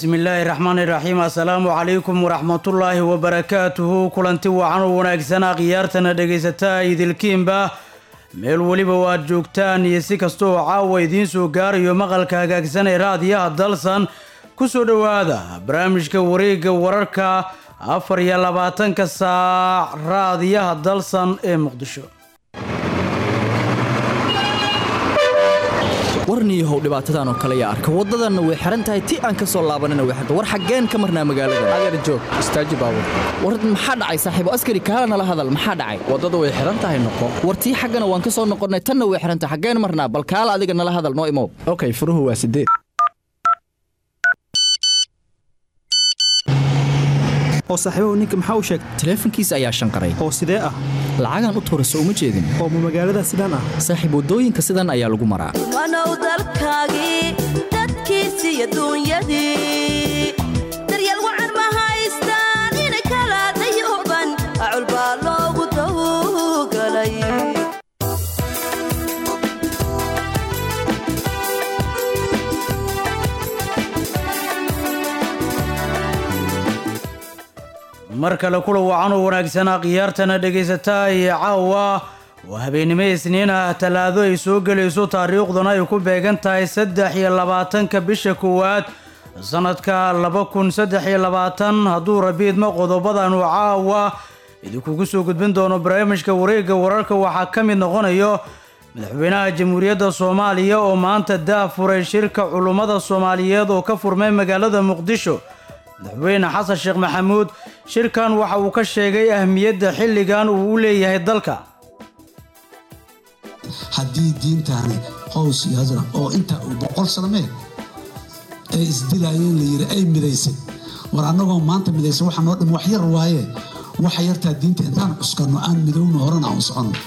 bismillaahi raxmaani raxiim assalaamu calaykum waraxmatullaahi wabarakaatuhu kulanti wacan oo wanaagsanaa khiyaartana dhegaysataa idilkiinba meel weliba waad joogtaan iyo si kasta oo caawa idiin soo gaarayo maqalka hagaagsan ee raadiyaha dalsan ku soo dhowaada barnaamijka wareegga wararka afar iyo labaatanka saac raadiyaha dalsan ee muqdisho warniyahow dhibaatadan oo kale yaa arka waddadanna way xihan tahay ti aan ka soo laabanina way xirta war xaggeen ka marnaa magaalada adeer joog istaaji baabur war maxaa dhacay saaxiibo askari kaala nala hadal maxaa dhacay waddada way xihan tahay noqo war tii xaggana waan ka soo noqonnay tanna way xihan tahay xaggeen marnaa bal kaala adiga nala hadal noo imow okay furuhu waa sideed oo saaxiibahu ninka maxaa u sheegay taleefankiisa ayaa shanqaray oo sidee ah lacagaan u tuurayso uma jeedin oo ma magaalada sidaan ah saaxiib waddooyinka sidan ayaa lagu maraa wanow dalkaagii dadkiisi iyo duunyadii daryeel wacan ma haystaan ina kala dayuban acul baa loogu tawgalay mar kale kula wacan oo wanaagsanaa khiyaartana dhegaysataa iyo caawa oo habeennimo isniin ah talaado ay soo gelayso taariikhduna ay ku beegan tahay saddex iyo labaatanka bisha koowaad sanadka laba kun saddex iyo labaatan hadduu rabiidma qodobadanu caawa idinkugu soo gudbin doono barnaamijka wareegga wararka waxaa ka mid noqonayo madaxweynaha jamhuuriyadda soomaaliya oo maanta daafuray shirka culummada soomaaliyeed oo ka furmay magaalada muqdisho madaxweyne xasan sheekh maxamuud shirkan waxa uu ka sheegay ahmiyadda xilligan uu u leeyahay dalka haddii diintaani hows iyo hasra oo intaa uu boqol sanamee ay isdilaayeen la yidhi ay midaysay war annagoo maanta midaysan waxa noo dhim wax yar waaye waxa yartaa diinta intaan cuskanno aan midowno horena aan soconno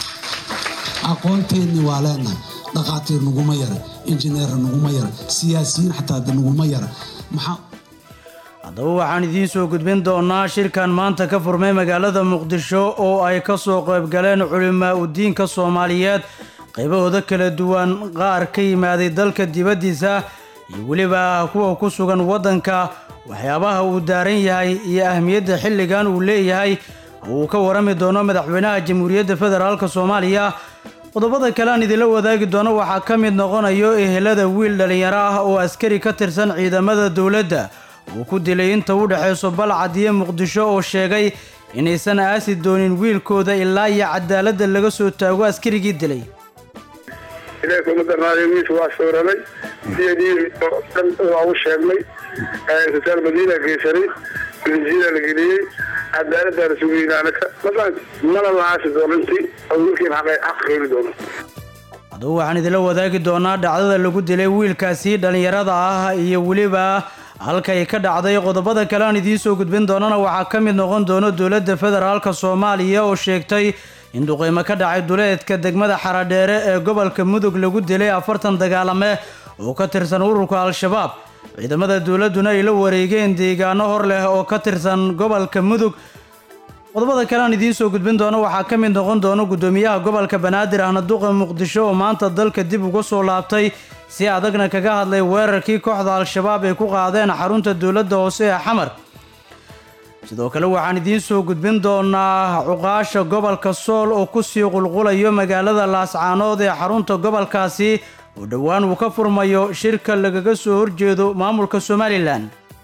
aqoonteennii waa leenahay dhaqaatiir naguma yara injineerra naguma yara siyaasiyiin xataa naguma yara maxaa haddaba waxaan idiin soo gudbin doonaa shirkan maanta ka furmay magaalada muqdisho oo ay ka soo qaybgaleen culimaa udiinka soomaaliyeed qaybahooda kala duwan qaar ka yimaaday dalka dibaddiisa iyo weliba kuwa ku sugan waddanka waxyaabaha uu daaran yahay iyo ahmiyadda xilligan uu leeyahay oo uu ka warami doono madaxweynaha jamhuuriyadda federaalk soomaaliya qodobada kale aan idinla wadaagi doono waxaa ka mid noqonayo ehelada wiil dhallinyaro ah oo askari ka tirsan ciidamada dowladda uu ku dilay inta u dhexayso balcad iyo muqdisho oo sheegay inaysan aasi doonin wiilkooda ilaa iyo cadaaladda laga soo taago askarigii dilay ilaahka umadarnaaday wiilka waa sawramay siyadii oo dhan waa u sheegnay isbitaal madiina geysanay milisiina la geliyey cadaaladdaa la sugayna anaka mana la aasi doonanti oo wiilkiin xaq keeni doono haddaba waxaan idinla wadaagi doonaa dhacdada lagu dilay wiilkaasi dhallinyarada ah iyo weliba halkay ka dhacday qodobada kale aan idiin soo gudbin doonana waxaa ka mid noqon doono dowladda federaalk soomaaliya oo sheegtay in duqeymo ka dhacay duleedka degmada xaradheere ee gobolka mudug lagu dilay afartan dagaalame oo ka tirsan ururka al-shabaab ciidamada dowladduna ay la wareegeen deegaano hor leh oo ka tirsan gobolka mudug qodobada kale aan idiin soo gudbin doono waxaa ka mid noqon doono guddoomiyaha gobolka banaadir ahna duqa muqdisho oo maanta dalka dib uga soo laabtay si adagna kaga hadlay weerarkii kooxda al-shabaab ay ku qaadeen xarunta dowladda hoose ee xamar sidoo kale waxaan idiin soo gudbin doonaa cuqaasha gobolka sool oo kusii qulqulayo magaalada laascaanood ee xarunta gobolkaasi oo dhowaan uu ka furmayo shirka lagaga soo horjeedo maamulka somalilan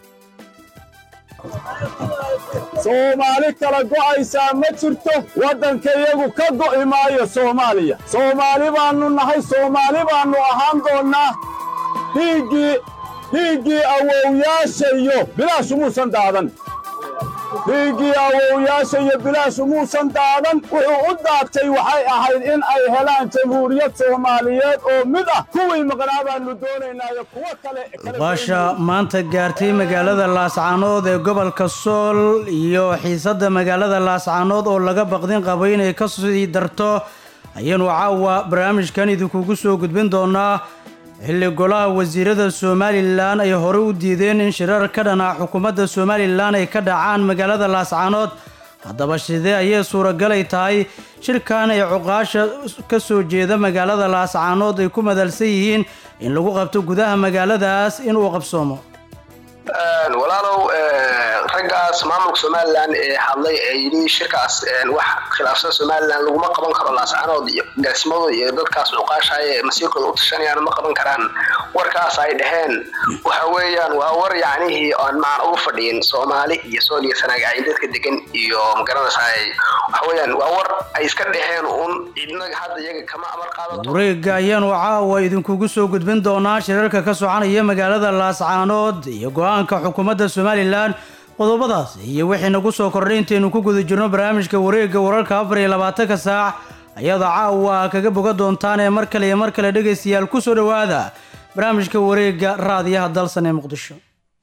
soomaali kala go'aysaa ma jirto waddanka iyagu ka go'i maayo soomaaliya soomaali baannu nahay soomaali baannu ahaan doonnaa dhiiggii dhiiggii awowyaashayo bilaash umuusan daadan dhiiggii awowyaasha iyo bilaash umuusan daadan wuxuu u daatay waxay ahayd in ay helaan jamhuuriyad soomaaliyeed oo mid ah kuwii maqnaa baannu doonaynaayo kuwo kale uqaasha maanta gaartay magaalada laascaanood ee gobolka sool iyo xiisadda magaalada laascaanood oo laga baqdin qabo inay ka sii darto ayaanu caawa barnaamijkan idinkugu soo gudbin doonaa xilli golaha wasiirada somalilan ay hore u diideen in shirar ka dhan ah xukuumadda somalilan ay ka dhacaan magaalada laascaanood haddaba sidee ayay suuragalay tahay shirkan ay cuqaasha ka soo jeeda magaalada laascaanood ay ku madalsan yihiin in lagu qabto gudaha magaaladaas inuu qabsoomo walaalow raggaas maamulka somalilan ee hadlay ee yidhi shirkaas wax khilaafsan somalilan laguma qaban karo laascanood iyo gaasimadooda iyo dadkaas cuqaashaya ee masiirkooda u tashanayaan ma qaban karaan warkaas ay dhaheen waxa weeyaan waa war yacnihii aan macaan ugu fadhiyin soomaali iyo sooliya sanagaci dadka degan iyo magaranaysaa waxa weeyaan waa war ay iska dhaheen uun cidna hadda iyaga kama amar qaadato wareega ayaanu caawa idinkugu soo gudbin doonaa shirarka ka soconaya magaalada laascaanood iyo go-aanka xukuumadda somalilan qodobadaas iyo wixii nagu soo kordhay intaynu ku guda jirno barnaamijka wareegga wararka afar iyo labaatanka saac ayada caawa kaga boga doontaan ee mar kale iyo mar kale dhegaystayaal ku soo dhowaada barnaamijka wareegga raadiyaha dalsan ee muqdisho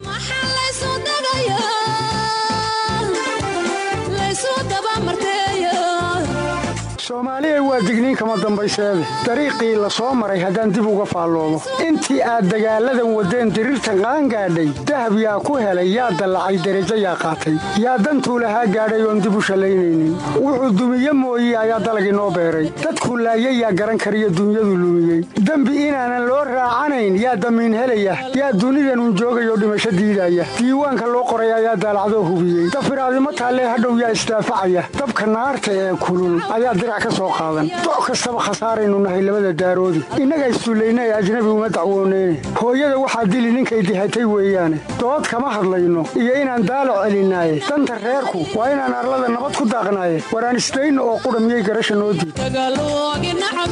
soomaaliya waa digniin kama dambayseede dariiqii la soo maray haddaan dib uga faalloomo intii aad dagaalladan waddeen diriirtan qaangaadhay dahab yaa ku helay yaa dallacay derajo yaa qaatay yaa dantuu lahaa gaadhay oon dib u shallaynaynin wuxuu dumiye mooye ayaa dalagii noo beeray dadkuu laayay yaa garan kariyo dunyadu lumiyey dembi inaanan loo raacanayn yaa damiin helaya yaa dunidanun joogayoo dhimasho diidaya diiwaanka loo qoray ayaa daalacdoo hubiyey dafiraadimo taallee hadhow yaa isdaafacaya dabka naarta ee kulul ayaa dirac ka soo qaadan doc kastaba khasaaraynu nahay labada daaroodi innaga issullayna ee ajnabi uma dacwooneyne hooyada waxaa dili ninkay dihatay weeyaane dood kama hadlayno iyo inaan daalo celinaaye danta reerku waa inaan arlada nabad ku daaqnaaye waraan isdayno oo qudha miyay garasha noo diid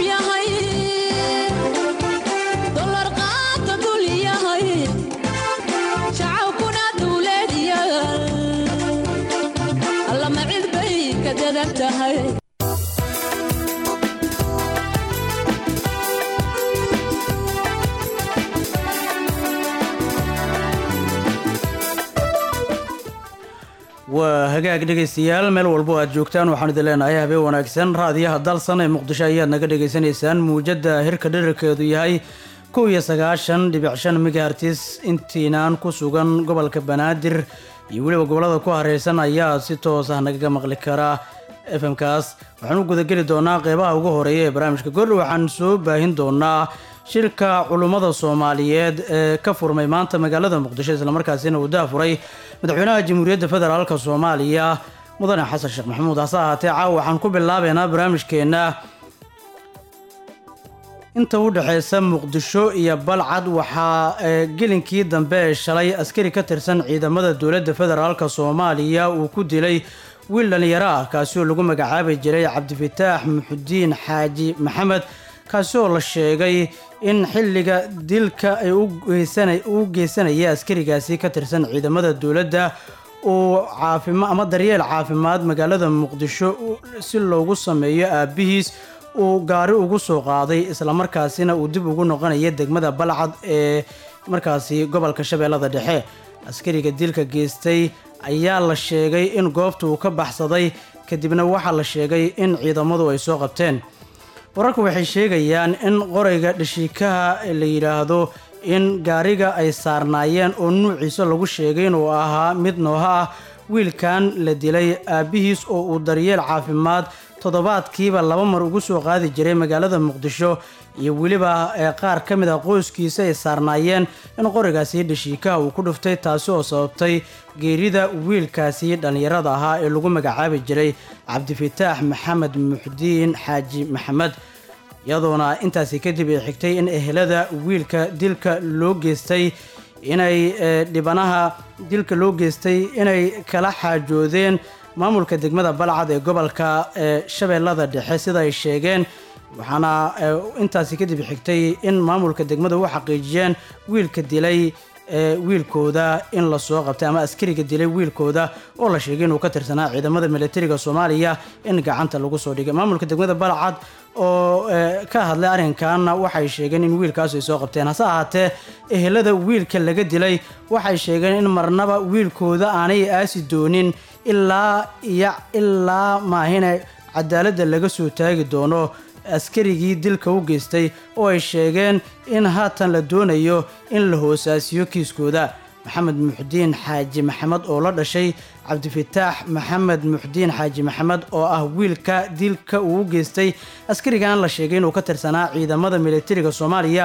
waa hagaag dhegaystayaal meel walbo aad joogtaan waxaan idin leenahay habeen wanaagsan raadiyaha dalsan ee muqdisho ayaad naga dhagaysanaysaan muujadda hirka dherarkeedu yahay kow iyo sagaashan dhibic shan megahertis intiinaan ku sugan gobolka banaadir iyo weliba gobollada ku hareysan ayaa si toos ah nagaga maqli karaa fmkaas waxaan u gudageli doonaa qeybaha ugu horeeya ee barnaamijka goordhow waxaan soo baahin doonaa shirka culummada soomaaliyeed ee ka furmay maanta magaalada muqdisho islamarkaasina uu daafuray madaxweynaha jamhuuriyadda federaalk soomaaliya mudane xasan sheekh maxamuud hase ahaatee caawa waxaan ku bilaabeynaa barnaamijkeenna inta u dhexeysa muqdisho iyo balcad waxaa gelinkii dambe ee shalay askari ka tirsan ciidamada dowladda federaalk soomaaliya uu ku dilay wiil dhalinyaro ah kaasi oo lagu magacaabi jiray cabdifataax muxudiin xaaji maxamed kaasi oo la sheegay in xilliga dilka ay u geysanaya askarigaasi ka tirsan ciidamada dowladda uu caafima ama daryeel caafimaad magaalada muqdisho si loogu sameeyo aabihiis uu gaari ugu soo qaaday islamarkaasina uu dib ugu noqonaya degmada balcad ee markaasi gobolka shabeellada dhexe askariga dilka geystay ayaa la sheegay in goobta uu ka baxsaday kadibna waxaa la sheegay in ciidamadu ay soo qabteen wararku waxay sheegayaan in qorayga dhashiikaha la yidhaahdo in gaariga ay saarnaayeen oo nuuciisa lagu sheegay inuu ahaa mid nooha ah wiilkan la dilay aabbihiis oo uu daryeel caafimaad toddobaadkiiba laba mar ugu soo qaadi jiray magaalada muqdisho iyo weliba qaar ka mid a qoyskiisa ay saarnaayeen in qorigaasi dhashiikaha uu ku dhuftay taasi oo sababtay geerida wiilkaasi dhallinyarada ahaa ee lagu magacaabi jiray cabdifataax maxamed muxdiin xaaji maxamed iyadoona intaasi kadib ay xigtay in ehelada wiilka dilka loo geystay inay dhibanaha dilka loo geystay inay kala xaajoodeen maamulka degmada balcad ee gobolka shabeellada dhexe sida ay sheegeen waxaana intaasi kadib xigtay in maamulka degmada u xaqiijiyeen wiilka dilay wiilkooda in lasoo qabtay ama askariga dilay wiilkooda oo la sheegay inuu ka tirsanaa ciidamada militariga soomaaliya in gacanta lagu soo dhigay maamulka degmada balcad oo ka hadlay arrinkan waxay sheegeen in wiilkaas ay soo qabteen hase ahaatee ehelada wiilka laga dilay waxay sheegeen in marnaba wiilkooda aanay aasi doonin ilaa iyo ilaa maahina cadaaladda laga soo taagi doono askarigii dilka u geystay oo ay sheegeen in haatan la doonayo in la hoosaasiyo kiiskooda maxamed muxdiin xaaji maxamed oo la dhashay cabdifataax maxamed muxdiin xaaji maxamed oo ah wiilka dilka uu u geystay askarigan la sheegay inuu ka tirsanaa ciidamada militariga soomaaliya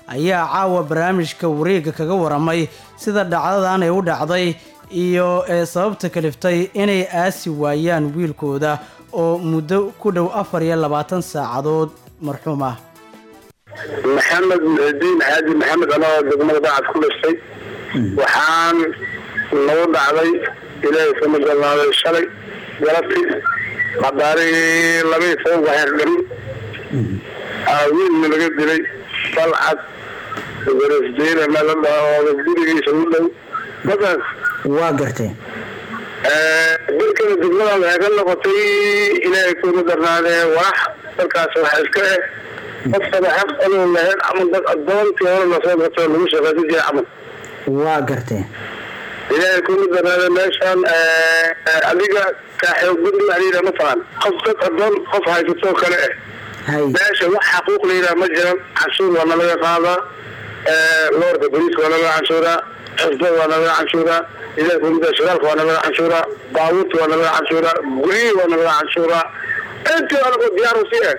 ayaa caawa barnaamijka wareega kaga waramay sida dhacdadan ay u dhacday iyo ee sababta kaliftay inay aasi waayaan wiilkooda oo muddo ku dhow afar iyo labaatan saacadood marxuum ah maxamed muxidiin xaaji maxamed anoo degmada dacad ku dhistay waxaan nagu dhacday ilaahay kuma galnaaday shalay galabtii qadaarihii labaiy toban waxyar dhami wiilna laga dilay balcad garesdiina meel la dhaho gurigiisa u dhow markaas waa gartay dalkada degmada waxay ka noqotay ilaahay kuma darnaadee walax dalkaas waxa iska eh qofkaba xaq anuu lahayn camal dad adoontii hore lasoo gatoo lagu shaqaysan jiray camal waa gartay ilaahay kuma darnaade meeshaan adiga kaaxoogudi wax layidhaha ma taqaan qof dad adoon qof haysatoo kale eh meesha wax xaquuq layidhaha ma jiran canshuur waa nalaga qaadaa loorka bariiska waa nalaga canshuuraa xisbada waa nalaga canshuuraa ilahay kuma dar shagaalka waa nalaga canshuuraa baabuurta waa nalaga canshuuraa guryihii waa nalaga canshuuraa intii anago diyaar u sii eh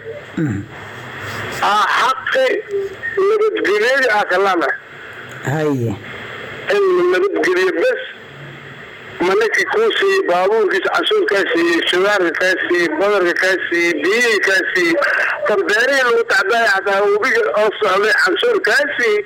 xaqi nabadgelyadii aa kalana haye in nabadgeliyo bes ma ninkii kuu siiyey baabuurkiisa canshuur kaa siiyey shugaarka kaa siiyey badarka kaa siiyey biyihii kaa siiyey tarbeerihii lagu tacdaaya xataa webiga oo socday canshuur kaa siiyey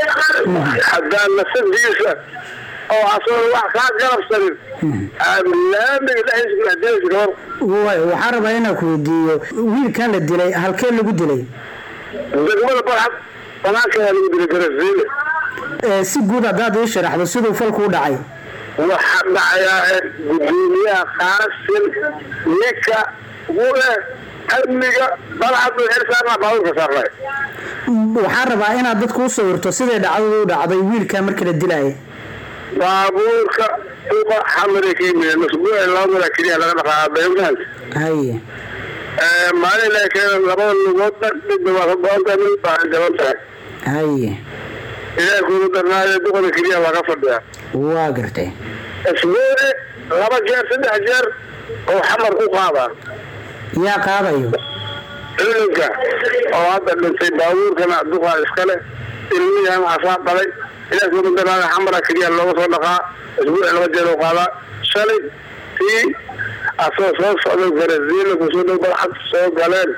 hadaa nasadiisa oo asagoo wax kaa garabsanin laamiga dhexdiisa kudhexdilaysa gabor waay waxaan rabaa inaan ku weydiiyo wiilkan la dilay halkee lagu dilay degmada barxad banaankeeda lagu dilay garasiile si guud haddaad ii sharaxdo siduu falku u dhacay waxaa dhacayaa gudoomiyaha qaasin ninka ule amniga balcad xil saarnaa baabuurka saarnay waxaan rabaa inaad dadku u sawirto siday dhacdadu u dhacday wiilkan marka la dilaya baabuurka uqa xamare ka yimid masbuuc laba mara keliya laga dhaqaa baymaanta haye maalin ilaa keena labada lugoodna midna waa ka go-anta mid baa jaban tahay haye ilaahay kuugu darnaayo duqada keliya waa ka fadhiyaa waa gartay isbuuci laba jeer saddex jeer oo xamar ku qaadaa yaa qaadayo ciidanka oo hadda dhintay baabuurkana duqaa iskale ilmiyahan asaa dhalay ilaah kuugu darnaayo xamara keliya looga soo dhaqaa isbuuci laba jeer oo qaadaa shalay tii asoo soo socday garasiila kusoo dhow balcad soo galeen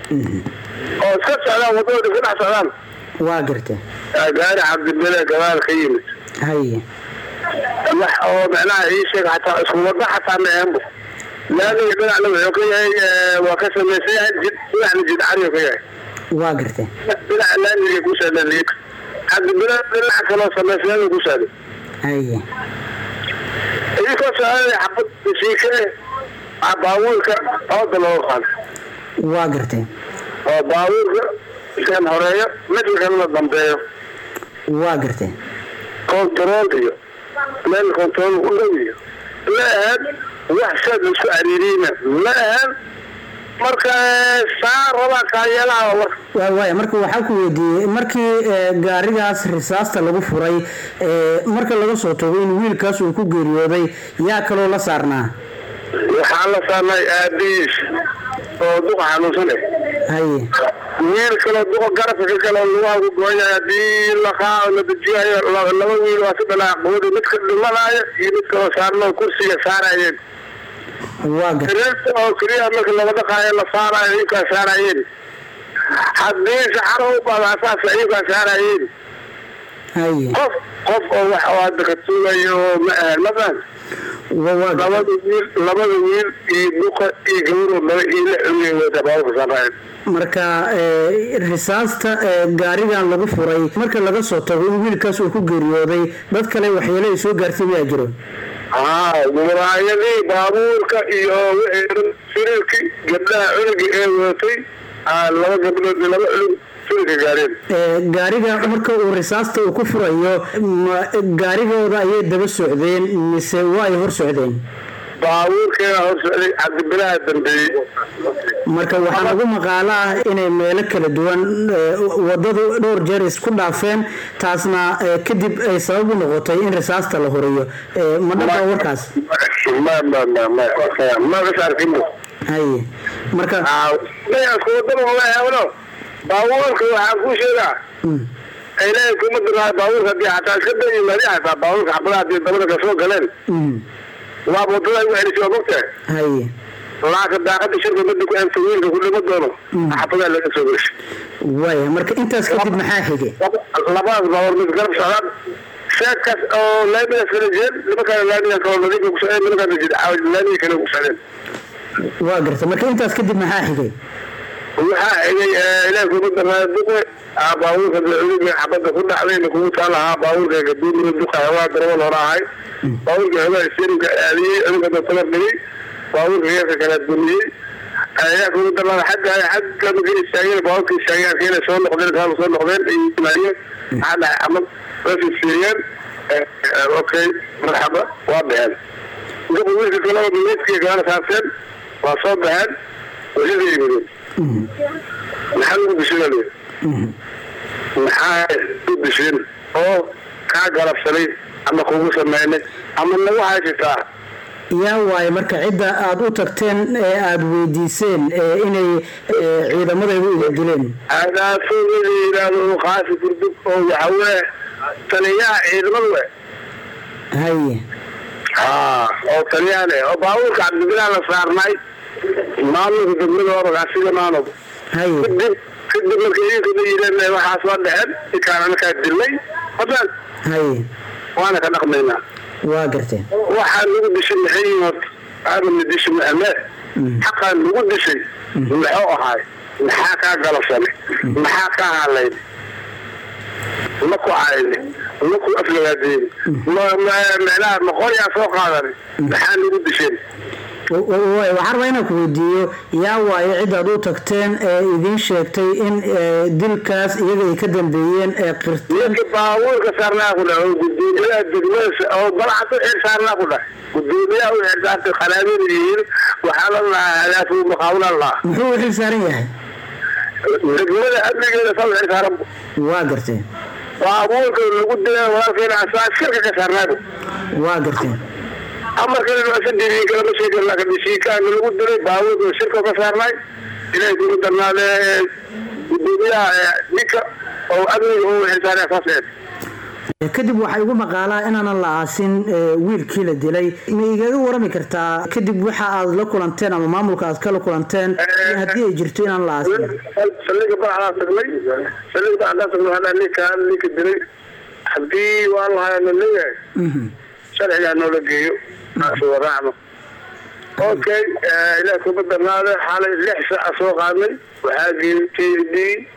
oo iska socdaan wadada iska dhex socdaan waa gartay gaari cabdibele gadaal ka yimid haye wax oo macnaha ii sheeg xataa isku wada xataa ma ahanbo laamiga dhinacna wuxuu ka yahay waa ka samaysan yahay jid dhinacna jid cariyo ka yahay waa gartay dhinaca laamiga ku saadhan liiga cabdibele dhinaca kaloo samaysan ku saadhay haye idinkoo socday xabad dasiika eh aa baabuurka ooda looga qaado waa gartay oo baabuurka kan horeeyo midka kalena dambeeyo waa gartay kontarool iyo meel kontarool u dhow iyo ma ahan wax saad isku cariiriyna ma ahan marka saa rabaa kaayeelaha war waay marka waxaa ku weydiiyey markii gaarigaas risaasta lagu furay marka laga soo tago in wiilkaas uu ku geeriyooday yaa kaloo la saarnaa waxaa la saarnay aabihiis oo duqa xanuunsan eh haye wiil kaloo duqa garabka ka kale lugaha ku goon yahay haddii laqaa la dejiyayo laba wiil waa si dhalaa quwada midka dhimanaayo iyo mid kaloo saarno kursiga saarayeen waa gartay oo keliya marka laga dhaqaayo la saarayo iinkaa saarayeen haddii saxaro u baada asaas iinkaa saarayeen haye qof qof oo wax oo hadda ka tuugayo ma ahan ma fahan labada wiil labada wiil iyo duqa iyo gabaroo laba iyo lix cunugay wada baabuurka saarayeen marka risaasta gaarigan lagu furay marka laga soo tago in wiilkaas uu ku geeriyooday dad kale waxyeelo ay soo gaartay miyaa jiro haa muraayadii baabuurka iyo wixii siriirkii gabdhaha cunuga ee wadatay laba gabdhood laba cunug sirika gaareen gaariga marka uu risaasta uu ku furayo ma gaarigooda ayay daba socdeen mise waa ay hor socdeen baabuurkeeda hor socday cabdibilaha dambeeyey marka waxaa lagu maqaalo ah inay meelo kala duwan wadadu dhowr jeer isku dhaafeen taasna kadib ay sabab u noqotay in risaasta la horiyo ma dhaba warkaas haye marka wadada baabuurka waxaa ku sheegaa ilaahay kuma diraayo baabuurka haddii xataa iska da yimaadi xataa baabuurka xabadaha haddii dabada kasoo galeen waa wadada ugu celisay waa mogtahay haye laakiin daaqada shirka mada ku eegta wiilka ku dhima doono xabadaa laga soo geshay waaya marka intaas kadib maxaa xigay labadaas baabuur mid garab socdaan sheekaas oo laamigaas kala jeen nimankaan laamigaas kaloo nadiifka ku socdeen nimankaan jid laamiga kale ku socdeen waa garta marka intaas kadib maxaa xigay waxaa xigay ilaahi kuma daraayo duqe baabuurka dacuudiga xabadda ku dhacdayna kugu taa lahaa baabuurka gaduumiga duqa waa darawal hore ahay baabuurka xogaa isteerinka aadiyey adiga databar dhigay baabuurka geerka kala dumiyey ayaa kugu daraayo xagga xagga marka istaageen baabuurka istaageen arkeen soo noqdeen kaaba soo noqdeen ay yimaadeen maxaa dhacay amad way fiiriyeen okay marxaba waa baxeen duqa wiilka kalaba meydkii kalena saarteen waa soo baxeen wasiga yimideen maxaa lagu bishina le maxaa u bishin oo kaa galabsanay ama kugu sameynay ama nagu haysataa yaa waaye marka cidda aada u tagteen ee aada weydiiseen ee inay ee, ciidamadaydu idin dileen adaasooda la yidhaahdo qaasi kurdug oo waxawee taliyaha ciidamadu we haye haa oo taliyaha leh oo baabuurka cabdibilaah la saarnay maamulka degmada oragaasiga maanob haye kadib kadib marka idinkana yidheen waxaas waa dhexeen ikaan anakaa dilnay hadaan haye waana ka dhaqmaynaa waa garteen waxaa lagu dishay maxay yihiin horta aadamna dishi maame xaqaa lagu dishay muxuu ahaay maxaa kaa galabsanay maxaa kaa halayn ma ku cayni ma ku aflagaadeeni micnaha maqoyaa soo qaadani maxaa lagu disheen Wa- wa- wa- waxaan rabaa inaan ku weydiiyo yaa waaye ciddaad u tagteen ee idiin sheegtay in ee, dilkaas iyaga ay ka dambeeyeen ee qirteen ninka baabuurka saarnaa ku dhahay oo gudoomiyaha degmada oo balcad u xir saarnaa ku dhahay gudoomiyaha u xir saartay qanaabin yihiin waxaa la lahaa halaafu maqaawla lahaa muxuu u xil saaran yahay degmada amnigeeda saa u xir saaran waa garteen baabuurka lagu dilay walaalkeena asaa shirka ka saarnaabu waa garteen amarkana noosa diidiin kalama sheegan laakiin dhishiikaana lagu dilay baabuurka shirka ka saarnay ilaahay kugu darnaade gudoomiyaha ninka oo amniga oo xilsaaraya saas eed kadib waxay ugu maqaalaa inaanan la aasin ee, wiilkii la dilay ma igaga warami kartaa kadib waxa aad la kulanteen ama maamulka aad kala kulanteen iyo haddii ay jirto inaan la aasin saldhiga bacdaa tagnay saldhiga bacdaa tagnay waxaa dhahay ninka ninka dilay haddii waa lahaa la leeyahay sharcigaa noola geeyo soo raacno okay ilaah kuma darnaade xalay lix saaca soo qaadnay waxaa geeyey k d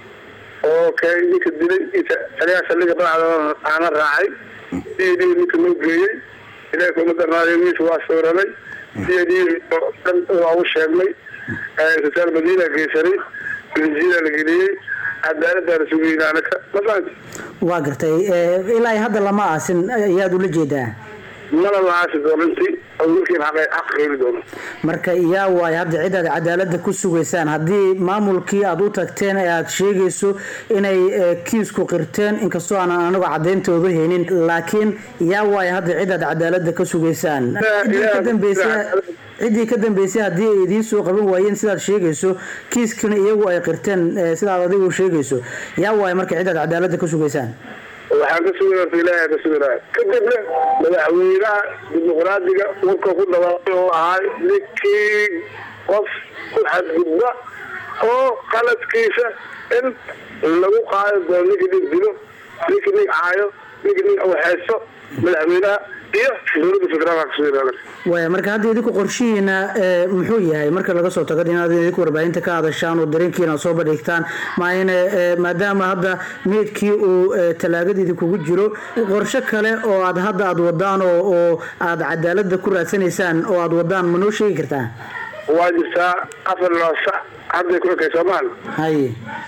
okay ninka dilay taliyaha saldhiga bacda aana raacay k d ninka noo geeyey ilaah kuma darnaade wiilka waa sawranay k d dhan waa u sheegnay isbitaal madiina geysanay benzina la geliyey cadaaladdaa la sugayna anaka ma fahanti waa gartay ee, ilaa hadda lama aasin ayaad ula jeedaa mana la aasi doonintii oo wiilkiin xaq xaq keeni doono marka yaa waaye hadda cid aad cadaaladda ku sugaysaan haddii maamulkii aad u tagteen ee aad sheegayso inay ee, kiisku qirteen inkastoo aanan anagu cadayntooda haynin laakiin yaa waaye hadda cid aad cadaaladda ka sugaysaan ciddii ka dambeysay ciddii ka dambeysay haddii ay idiin soo qaban waayeen sidaad sheegayso kiiskana iyagu ay qirteen ee, sidaad adigu sheegayso yaa waaye marka cid aad cadaaladda ka sugaysaan waxaan ka sugay horta ilaahay ka suganaya kadibna madaxweynaha dimuqraadiga warka ku dhawaaqay oo ahay ninkii qof ku xadgudba oo qaladkiisa in lagu qaadi doono ninkii nin dilo ninkii nin caayo ninkii nin waxaysto madaxweynaha iyo dowladda federaalka ka suganaya waaya marka hadda idinku qorshihiina ee, muxuu yahay marka laga soo tago inaad idinku warbaahinta ka hadashaan oo dareenkiina soo bandhigtaan maayne ee, maadaama hadda meydkii uu ee, talaagadiidi kugu jiro qorshe kale oo aad hadda aad wadaan oo oo aad cadaaladda ku raadsanaysaan oo aad wadaan ma noo sheegi kartaa waa jirtaa afar loo sac hadday ku ekay soomaal haye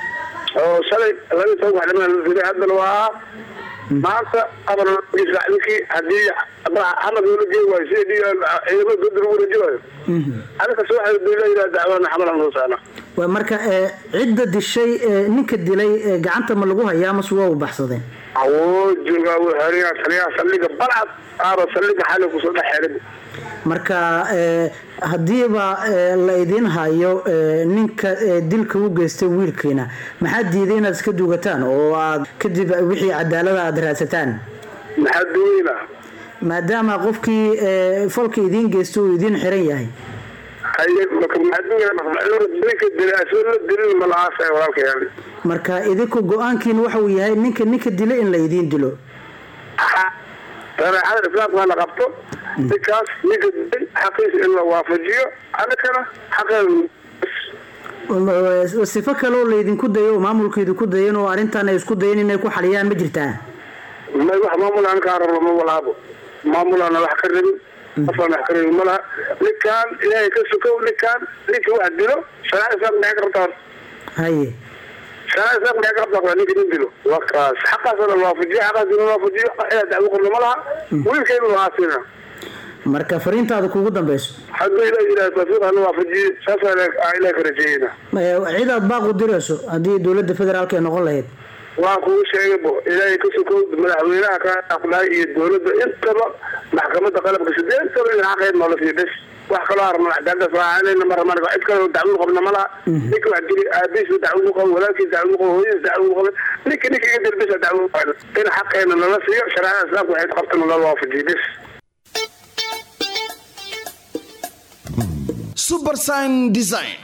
oo shalay laba toban wax dhiman la dilay haddana waa maanta afar loo sac ninkii haddii xamad loola geey waayo si ciidamada dowladda lagu wareejiwayo aniga soo xadudayla dacwana xamalan loo saana waa marka ee, cidda dishay ee, ninka dilay ee, gacanta ma lagu hayaa mase waa u baxsadeen awoo joogaa wuu xeriyaa taliyaha saldhiga balcad aaba saldhiga xali kusoo dhex xerin marka ee, haddiiba ee, la idin hayo ee, ninka ee, dilka u geystay wiilkiina maxaad diiday inaad iska duugataan oo aad kadib wixii cadaalada aad raadsataan maxaa duweyna maadaama qofkii ee, falka idiin geystay uu idiin xiran yahay haye marka maxaa duweyna ninka dilay asoo la dilin ma la-aasay walaalkayaali marka idinku go-aankiin waxa uu yahay ninka ninka dila in la idiin dilo shareecada islaamka la qabto ninkaas ninka dilay xaqiisa in la waafajiyo anakana xaqeeda sifo kaleoo laydinku dayo oo maamulka idinku dayan oo arrintan ay isku dayan inay ku xaliyaan ma jirtaa may wax maamul aan kaa rabno ma walaabo maamulaana wax ka rabin qofaan wax ka rabin ma laha ninkaan ilaahay ka sukow ninkaan ninka wax dilo shareecada islaamka maxay ka rabtaa haye shareecada islaamka maxay ka rabtaa ninka nin dilo waa kaas xaqaasa la waafajiyo xaqaas in la waafajiyo inaad dacwo qorno ma laha wiilka in la aasina marka fariintaada kugu dambeyso hadduu ilaah yidhaha tawfiiq hana waafajiye saasaa ilaah ka rajeeyeyna Ee, cid aad baaq u dirayso haddii dowladda federaalka ay noqon lahayd waa kugu sheegaybo ilaahay ka sukow madaxweynaha ka aqlaay iyo dowladda intaba maxkamadda qalabka sideentaba in xaqeed noola siiyo bes wax kaloo arno cadaaladaas waaanayna marama cid kaloo dacwadu qabna ma laha ninka wax dili aabihiisa dacwadu qabo walaalkiisa dacwadu qabo hooyadiisa dacwadu qabo ninka ninka iga dil besa dacwadu qabo in xaqeena nala siiyo shareecada islaamka waxay qabtana nala waafajiyo bes subersign design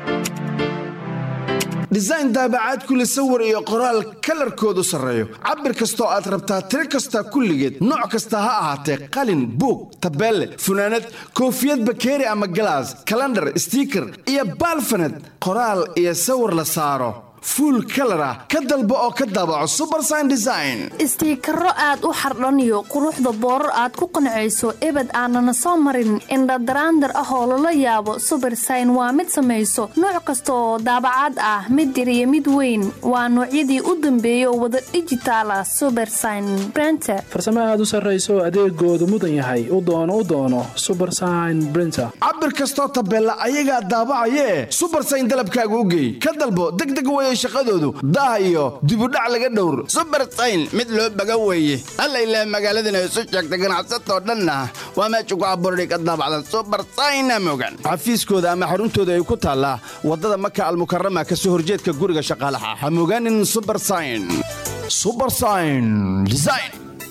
design daabacaad kule sawir iyo qoraal kalarkoodu sarreeyo cabir kastoo aad rabtaa tiro kasta kulligeed nooc kasta ha ahaatee qalin buug tabeelle funaanad koofiyad bakeeri ama galaas kalandhar stiiker iyo baalfaned qoraal iyo sawir la saaro fuul kalar ah ka dalbo oo ka daabaco subersign design istiikaro aad u xardhaniyo quruxda boorar aad ku qancayso ebed aanana soo marin indhadaraandar ah oo lala yaabo subersign waa mid samayso nooc kasta oo daabacaad ah mid yar iyo mid weyn waa noocyadii u dambeeyay oo wada dhijitaala subersign brenter farsamo aad u sarrayso adeegoodu mudan yahay u doono u doono subersign brinter cabir kastoo tabeella ayagaa daabacayee subersign dalabkaaga u geey ka dalbo degdeg weye shaqadoodu daah iyo dibudhac laga dhowr subersayn mid loo baga weeye alla ilaah magaaladana isu sheegta ganacsatoo dhanna waa meesha ku abuurday ka daabacdan subersayna mogan xafiiskooda ama xaruntooda ay ku taallaa waddada maka almukarama ka soo horjeedka guriga shaqaalaha ha mogaanin subersayn subersayn design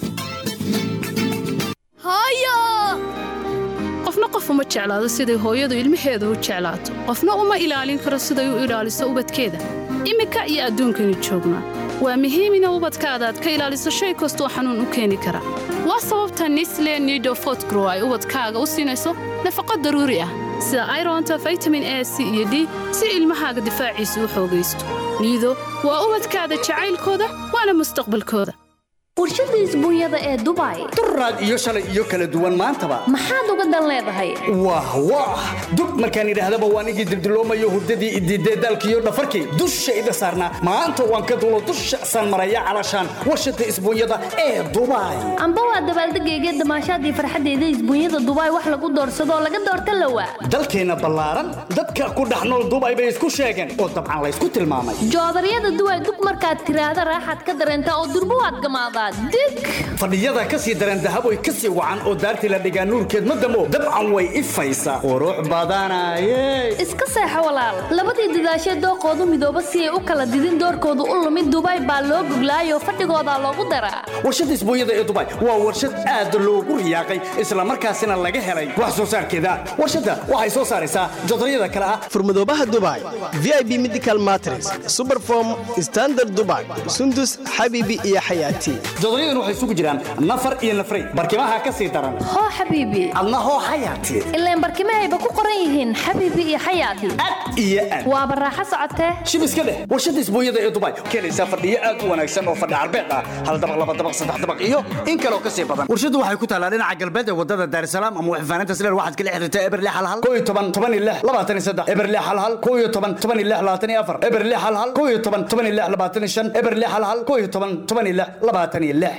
hooyo qofna qof uma jeclaado siday hooyadu ilmaheeda u jeclaato qofna uma ilaalin karo siday u ilaaliso ubadkeeda iminka iyo adduunkani joognaa waa muhiim ina ubadkaada aad ka ilaaliso shay kastoo xanuun u keeni kara waa sababta nisle nido fotgrow ay ubadkaaga u siinayso nafaqo daruuri ah sida ironta vitamin a c iyo d si ilmahaaga difaaciisa u xoogaysto niido waa ubadkaada jacaylkooda waana mustaqbalkooda warshada isbuunyada ee dubai duraad iyo shalay iyo kala duwan maantaba maxaad uga dan leedahay wah wah dub markaan idhaahdaba waan igii dildiloomayo hurdadii idiidee daalkiiyo dhafarkii dushayda saarnaa maanta waan ka dulo dusha san maraya calashaan warshada isbuunyada ee dubai amba waa dabaaldegayga damaashaadii farxaddeeda isbuunyada dubai wax lagu doorsadoo laga doorta lawa dalkeenna ballaaran dadka ku dhex nool dubai bay isku sheegeen oo dabcan laysku tilmaamay joodaryada duway dug markaad tiraahda raaxaad ka dareentaa oo durbo waad gamaadaa dig fadhiyada ka sii dareen dahaboy ka sii wacan oo daartii la dhigaa nuurkeed ma damo dabcan way ifaysaa qurux badanaye iska seexo walaal labadii dadaashee dooqoodu midooba si ay u kala didin doorkoodu u lumid dubai baa loo goglaayoo fadhigoodaa loogu daraa warshada isbuunyada ee dubai waa warshad aad loogu riyaaqay islamarkaasina laga helay wax soo saarkeeda warshadda waxay soo saaraysaa jodaryada kale ah furmadoobaha dubai vip medical matres superform standard dubai sundus xabibi iyo xayaati jodoryadan waxay isugu jiraan nafar iyo nafray barkimaha ka sii daran hoo xabiibi adna hoo xayaati ileen barkimahayba ku qoran yihiin xabiibi iyo xayaati iyo aad waaba raaxo socotee shib iska dheh warshada isbuunyada ee dubai keenaysaa fadhiyo aad u wanaagsan oo fadhi carbeed ah hal dabaq laba dabaq saddex dabaq iyo in kaloo ka sii badan warshadu waxay ku taallaa dhinaca galbeed ee wadada daarisalaam ama waxfaanaynta sileer waxaad kala xiriirtaa eberle halhal koo iyo toban toban iyo lix labaatan iyo saddex eberle halhal koo iyo toban toban iyo lix labaatan iyo afar eberle halhal koo iyo toban toban iyo lix labaatan iyo shan eberle halhal koo iyo toban toban iyo lix labaatan iyo lix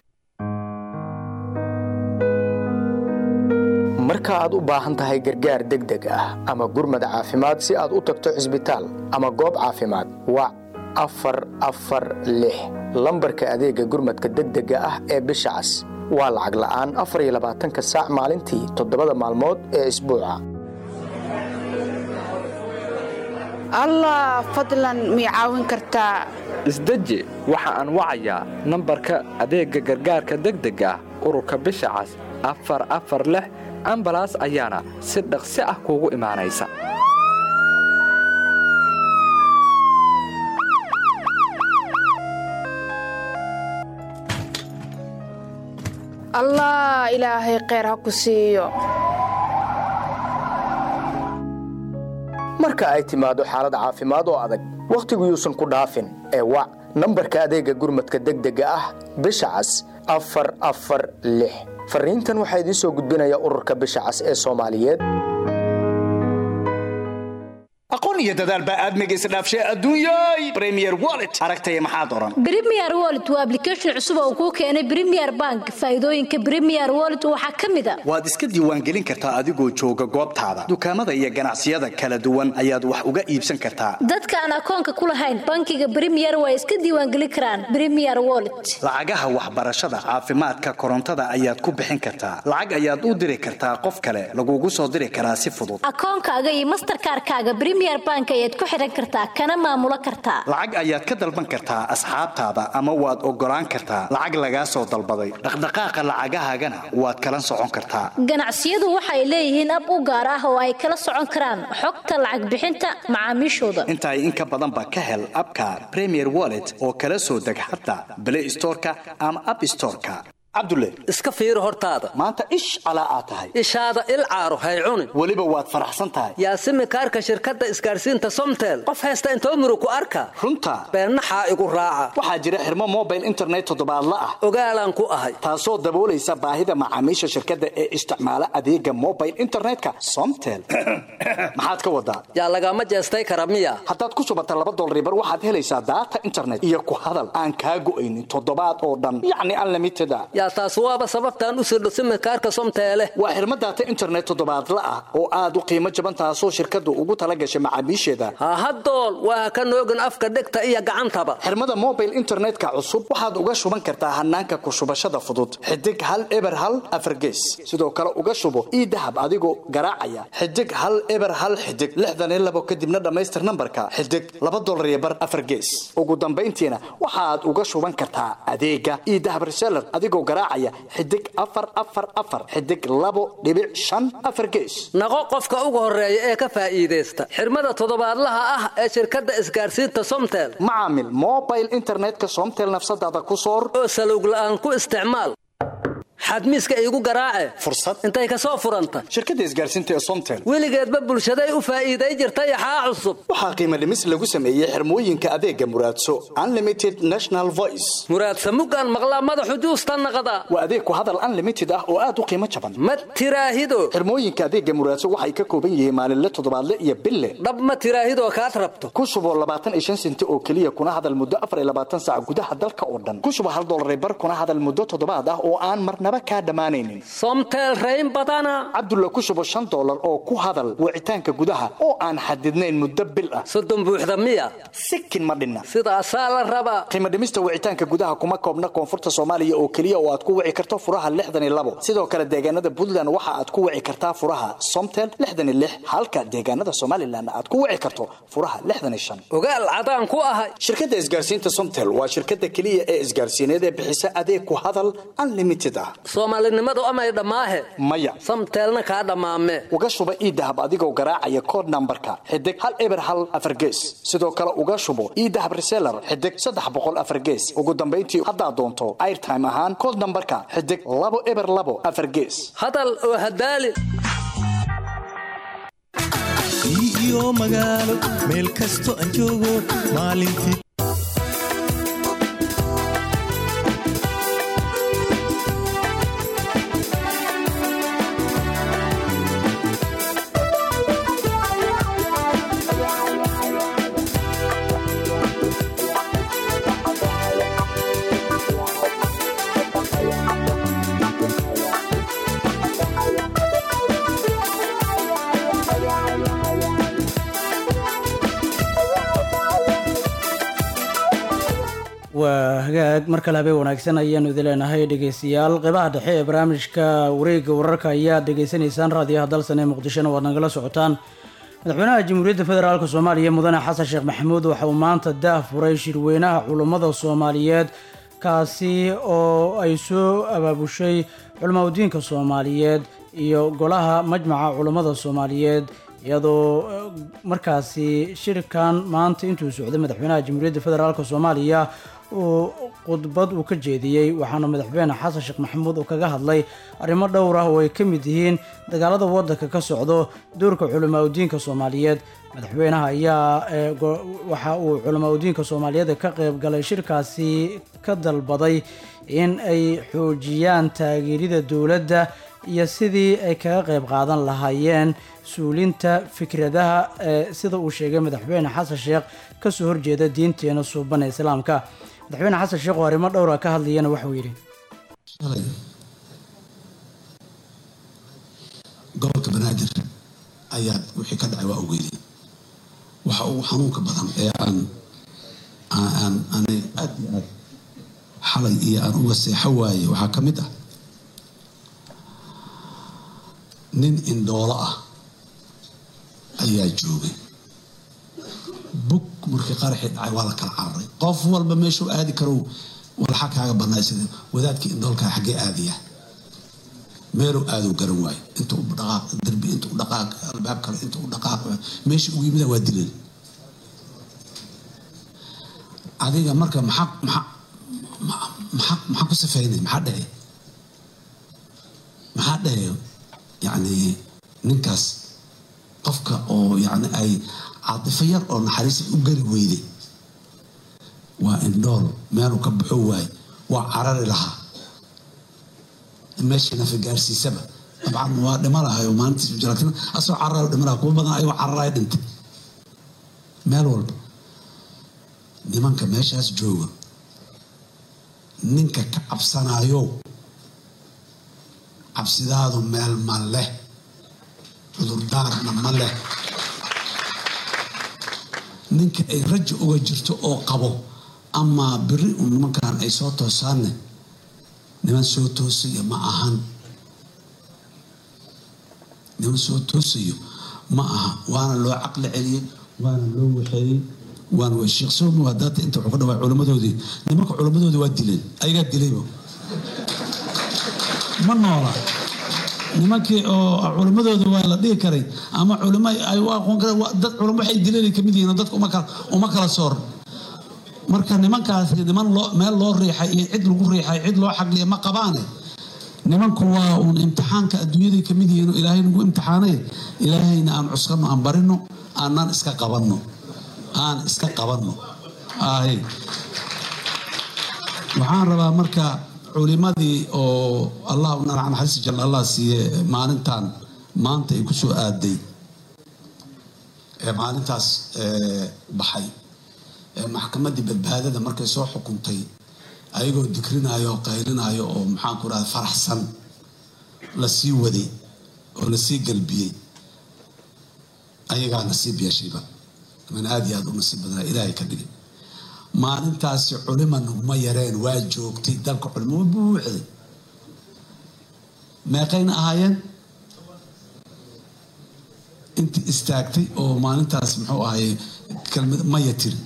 marka aad u baahan tahay gargaar degdeg ah ama gurmad caafimaad si aad u tagto cisbitaal ama goob caafimaad wac afar afar lix lambarka adeega gurmadka degdega ah ee bisha cas waa lacag la'aan afar iyo labaatanka saac maalintii toddobada maalmood ee isbuuca allah fadlan mii caawin kartaa isdeji waxa aan wacayaa nambarka adeegga gargaarka degdega ah ururka bisha cas afar afar lix ambalaas ayaana si dhaqsi ah kuugu imaanaysa allah ilaahay kheyr ha ku siiyo marka ay timaado xaalad caafimaad oo adag wakhtigu yuusan ku dhaafin ee wac nambarka adeegga gurmadka degdega ah bisha cas afar afar lix fariintan waxaa idiin soo gudbinaya ururka bisha cas ee soomaaliyeed aqoon iyo dadaal baa aadmiga isdhaafshay adduunyay premier wallet aragtaya maxaad oran Premier Wallet waa application cusub oo kuu keenay Premier Bank. Faa'iidooyinka Premier Wallet waxaa ka mid ah waad iska diiwaangelin kartaa adigoo jooga goobtaada dukaamada iyo ganacsiyada kala duwan ayaad wax uga iibsan kartaa dadka aan akoonka ku lahayn bankiga Premier way iska diiwaangelin karaan Premier Wallet. lacagaha waxbarashada caafimaadka korontada ayaad ku bixin kartaa lacag ayaad u diri kartaa qof kale lagugu soo diri karaa si fudud Akoonkaaga iyo Mastercard-kaaga Premier Bank ayaad ku xiran kartaa kana maamulo kartaa. lacag ayaad ka dalban kartaa asxaabtaada ama waad ogolaan kartaa lacag lagaa soo dalbaday dhaqdhaqaaqa lacagahaagana waad kala socon kartaa Ganacsiyadu waxay leeyihiin ab u gaar ah oo ay kala socon karaan xogta lacag bixinta macaamiishooda. intaay in ka badanba ka hel abka premier wallet oo kala soo deg xataa play storeka ama app storeka cabdulle iska fiiri hortaada maanta ish calaa aad tahay ishaada il caaro hay cunin weliba waad faraxsan tahay yaasimi kaarka shirkadda isgaarsiinta somtel qof haysta intoo muru ku arka runta beennaxaa igu raaca waxaa jira xirmo mobile internet toddobaadla ah ogaalaan ku ahay taasoo daboolaysa baahida macaamiisha shirkadda ee isticmaala adeega mobile internetka somtel maxaad ka wadaa yaa lagama jeestay kara miya haddaad ku shubata laba dolaribar waxaad helaysaa daata internet iyo ku hadal aan kaa go'aynin toddobaad oo dhan yacni unlimited a yaa taas waaba sababtaan u sirdho simikaarka somteele waa xirmo daata internet toddobaadla ah oo aad u qiimo jaban taasoo shirkaddu ugu tala gashay macaamiisheeda hahadool waa ka noogin afka dhegta iyo gacantaba xirmada mobile internetka cusub waxaad uga shuban kartaa hanaanka ku shubashada fudud xidig hal eber hal afargees sidoo kale uga shubo ii dahab adigoo garaacaya xidig hal eber hal xidig lixdan iyo labo kadibna dhammaystir nambarka xidig laba dolar iyo bar afargees ugu dambayntiina waxaad uga shuban kartaa adeega ii dahab reseller adigoo garaacaya xidig afar afar afar xidig labo dhibic shan afar gees naqo qofka ugu horeeya ee ka faa'iidaysta xirmada toddobaadlaha ah ee shirkadda isgaarsiinta somtel macaamil mobile internetka somtel nafsadaada ku soor oo salowg la'aan ku isticmaal xadmiiska iigu garaace fursad intay ka soo furanta shirkadda isgaarsiinta ee somtel weligeedba bulshaday u faa'iiday jirtay axaa cusub waxaa qiimo dhimis lagu sameeyey xirmooyinka adeega muraadso unlimited national voice muraadsa muggaan maqlaa madaxu juusta naqda waa adeeg ku hadal unlimited ah oo aad u qiimo jaban ma tiraahido xirmooyinka adeega muraadso waxay ka kooban yihiin maalinle toddobaadle iyo bille dhab ma tiraahidoo kaad rabto ku shubo labaatan iyo shan senti oo keliya kuna hadal muddo afar iyo labaatan saac gudaha dalka oo dhan ku shubo hal dollar bar kuna hadal muddo toddobaad ah oo aan marnaba kaa dhammaanaynin somtel rayn badana cabdulla ku shubo shan dollar oo ku hadal wicitaanka gudaha oo aan xadidnayn muddo bil ah soddon buuxda miya sikin ma dhinna sidaasaa la rabaa qiimo dhimista wicitaanka gudaha kuma koobna koonfurta soomaaliya oo keliya oo aad ku wici karto furaha lixdan iyo labo sidoo kale deegaanada puntland waxa aad ku wici kartaa furaha somtel lixdan iyo lix halka deegaanada somalilan aad ku wici karto furaha lixdan iyo shan ogaal cadaan ku ahay shirkadda isgaarsiinta somtel waa shirkadda keliya ee isgaarsiineed ee bixisa adeeg ku hadal unlimited ah soomaalinimadu amay dhammaahe maya samteelna kaa dhammaame uga shuba ii dahab adigoo garaacaya kood nambarka xidig hal eber hal afar gees sidoo kale uga shubo ii dahab reseller xidig saddex boqol afar gees ugu dambayntii haddaad doonto airtime ahaan kood nambarka xidig labo eber labo afar gees hadal oo hadaali iyo magaalo meel kasto aan joogo maalintii waa hagaag mar kale habeen wanaagsan ayaanu idin leenahay dhegeystayaal qeybaha dhexe ee barnaamijka wareegga wararka ayaad dhegeysanaysaan raadiyaha dalsan ee muqdishona waad nagala socotaan madaxweynaha jamhuuriyadda federaalk soomaaliya mudane xasan sheekh maxamuud waxa uu maanta daah furay shirweynaha culummada soomaaliyeed kaasi oo ay soo abaabushay culimaudiinka soomaaliyeed iyo golaha majmaca culummada soomaaliyeed iyadoo markaasi shirkan maanta intuu socday madaxweynaha jamhuuriyadda federaalk soomaaliya uu khudbad uu ka jeediyey waxaana madaxweyne xasan sheekh maxamuud uu kaga hadlay arrimo dhowr ah oo ay ka mid yihiin dagaalada waddanka ka socdo doorka culimaudiinka soomaaliyeed madaxweynaha ayaa waxa uu culimaudiinka soomaaliyeed ka qayb galay shirkaasi ka dalbaday in ay xoojiyaan taageerida dowladda iyo sidii ay kaga qayb qaadan lahaayeen suulinta fikradaha ee sida uu sheegay madaxweyne xasan sheekh kasoo horjeeda diinteena suuban ee islaamka madaxweyne xasan sheekh oo arrimo dhowra ka hadlayana waxuu yidhi shalay gobolka banaadir ayaa wixii ka dhacay waa ogeydeen waxa ugu xanuunka badan ee aan aan anay aad iyo aad xalay iyo aan uga seexo waaye waxaa ka mid ah nin indhoolo ah ayaa joogay bug markii qaraxii dhacay waa la kala cararay qof walba meeshuu aadi karow walxa kaaga banaysada wadaadkii indhoolkaa xaggee aadaya meeluu aaduu garan waayo inta u dhaqaaq darbi inta u dhaqaaq albaab kale inta u dhaqaaq meeshii ugu yimida waa dileen adiga marka maxaa maxaa maxaa maxaa ku safeynay maxaa dhahe maxaa dhahe yacni ninkaas qofka oo yacni ay caatifo yar oo naxariis u gari weyday waa indhool meeluu ka baxo waaye waa carari lahaa meeshii nafa gaarsiisaba dabcan waa dhima lahayo maalintiis jira laakiin asagoo cararayo dhima lahaa kuwa badan ayagoo cararayo dhintay meel walba nimanka meeshaas jooga ninka ka cabsanayo cabsidaadu meel ma leh cudurdaarna ma leh ninka ay raja uga jirto oo qabo ama biri un nimankan ay soo toosaanne niman soo toosayo ma ahan niman soo toosayo ma aha waana loo caqli celiyey waana loo waxeeyey waana waa sheekh soomi waa daata inta wuxuu ka dhawaa culimmadoodii nimanka culimmadoodii waa dileen ayagaa dilayba ma noola nimankii oo culimmadooda waa la dhihi karay ama culimo ay u aqoon kareen dad culimo waxay dileen kamid yihiin dadka uma kala uma kala sooran marka nimankaasi niman loo meel loo riixay iyo cid lagu riixay cid loo xagliya ma qabaane nimanku waa uun imtixaanka adduunyaday kamid yihiin oo ilaahay nagu imtixaanay ilaahayna aan cuskano aan barino aanan iska qabanno aan iska qabanno ahe waxaan rabaa marka culimadii oo allah u nanacan xasi jal allah siiye maalintan maanta ay kusoo aaday ee maalintaas baxay ee maxkamaddii badbaadada markay soo xukuntay ayagoo dikrinayo oo qaylinayo oo maxaanku rahda faraxsan la sii waday oo la sii galbiyey ayagaa nasiib yeeshayba man aada iyo aada u nasiib badnaa ilaahay ka dhigay maalintaasi culima naguma yareen waa joogtay dalka culimo waa buuxday meeqayna ahaayeen intii istaagtay oo maalintaas muxuu ahaye kelmad maya tiri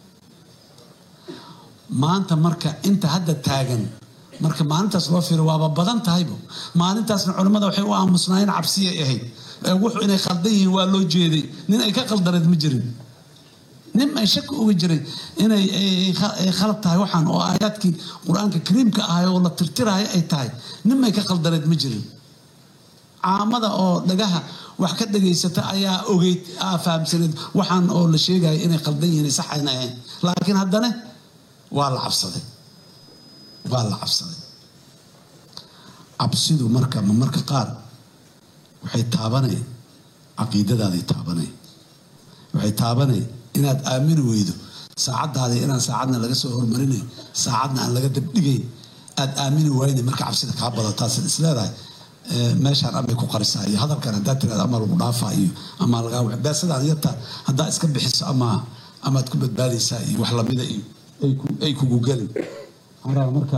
maanta marka inta hadda taagan marka maalintaas loo fiiro waaba badan tahaybo maalintaasna culimmada waxay u aamusnaayeen cabsiyay ahayd wuxuu inay khaldan yihiin waa loo jeeday nin ay ka qaldaneed ma jirin nin ay shaki uga jiray inay khalad tahay waxaan oo aayaadkii qur-aanka kariimka ahay oo la tirtirahay ay tahay nin ay ka qaldaneed ma jirin caamada oo dhagaha wax ka dhageysata ayaa ogeyd aa fahamsaneed waxaan oo la sheegaya inay qaldan yihiin sax ayna ahayn laakiin haddana waa la cabsaday waa la cabsaday cabsidu marka ma marka qaar waxay taabanay caqiidadaaday taabanay waxay taabanay inaad aamini weydo saacadaada inaan saacadna laga soo hormarinay saacadna aan laga dabdhigayn aad aamini wayna marka cabsida kaa badataasad isleedahay meeshaan amay ku qarisaa iyo hadalkan haddaa tiraada ama lagu dhaafaa iyo ama lagaa beesadaan yarta haddaa iska bixiso ama amaad ku badbaadaysaa iyo wax lamida iyo ay ku- ay kugu gelin waxaan rabaa marka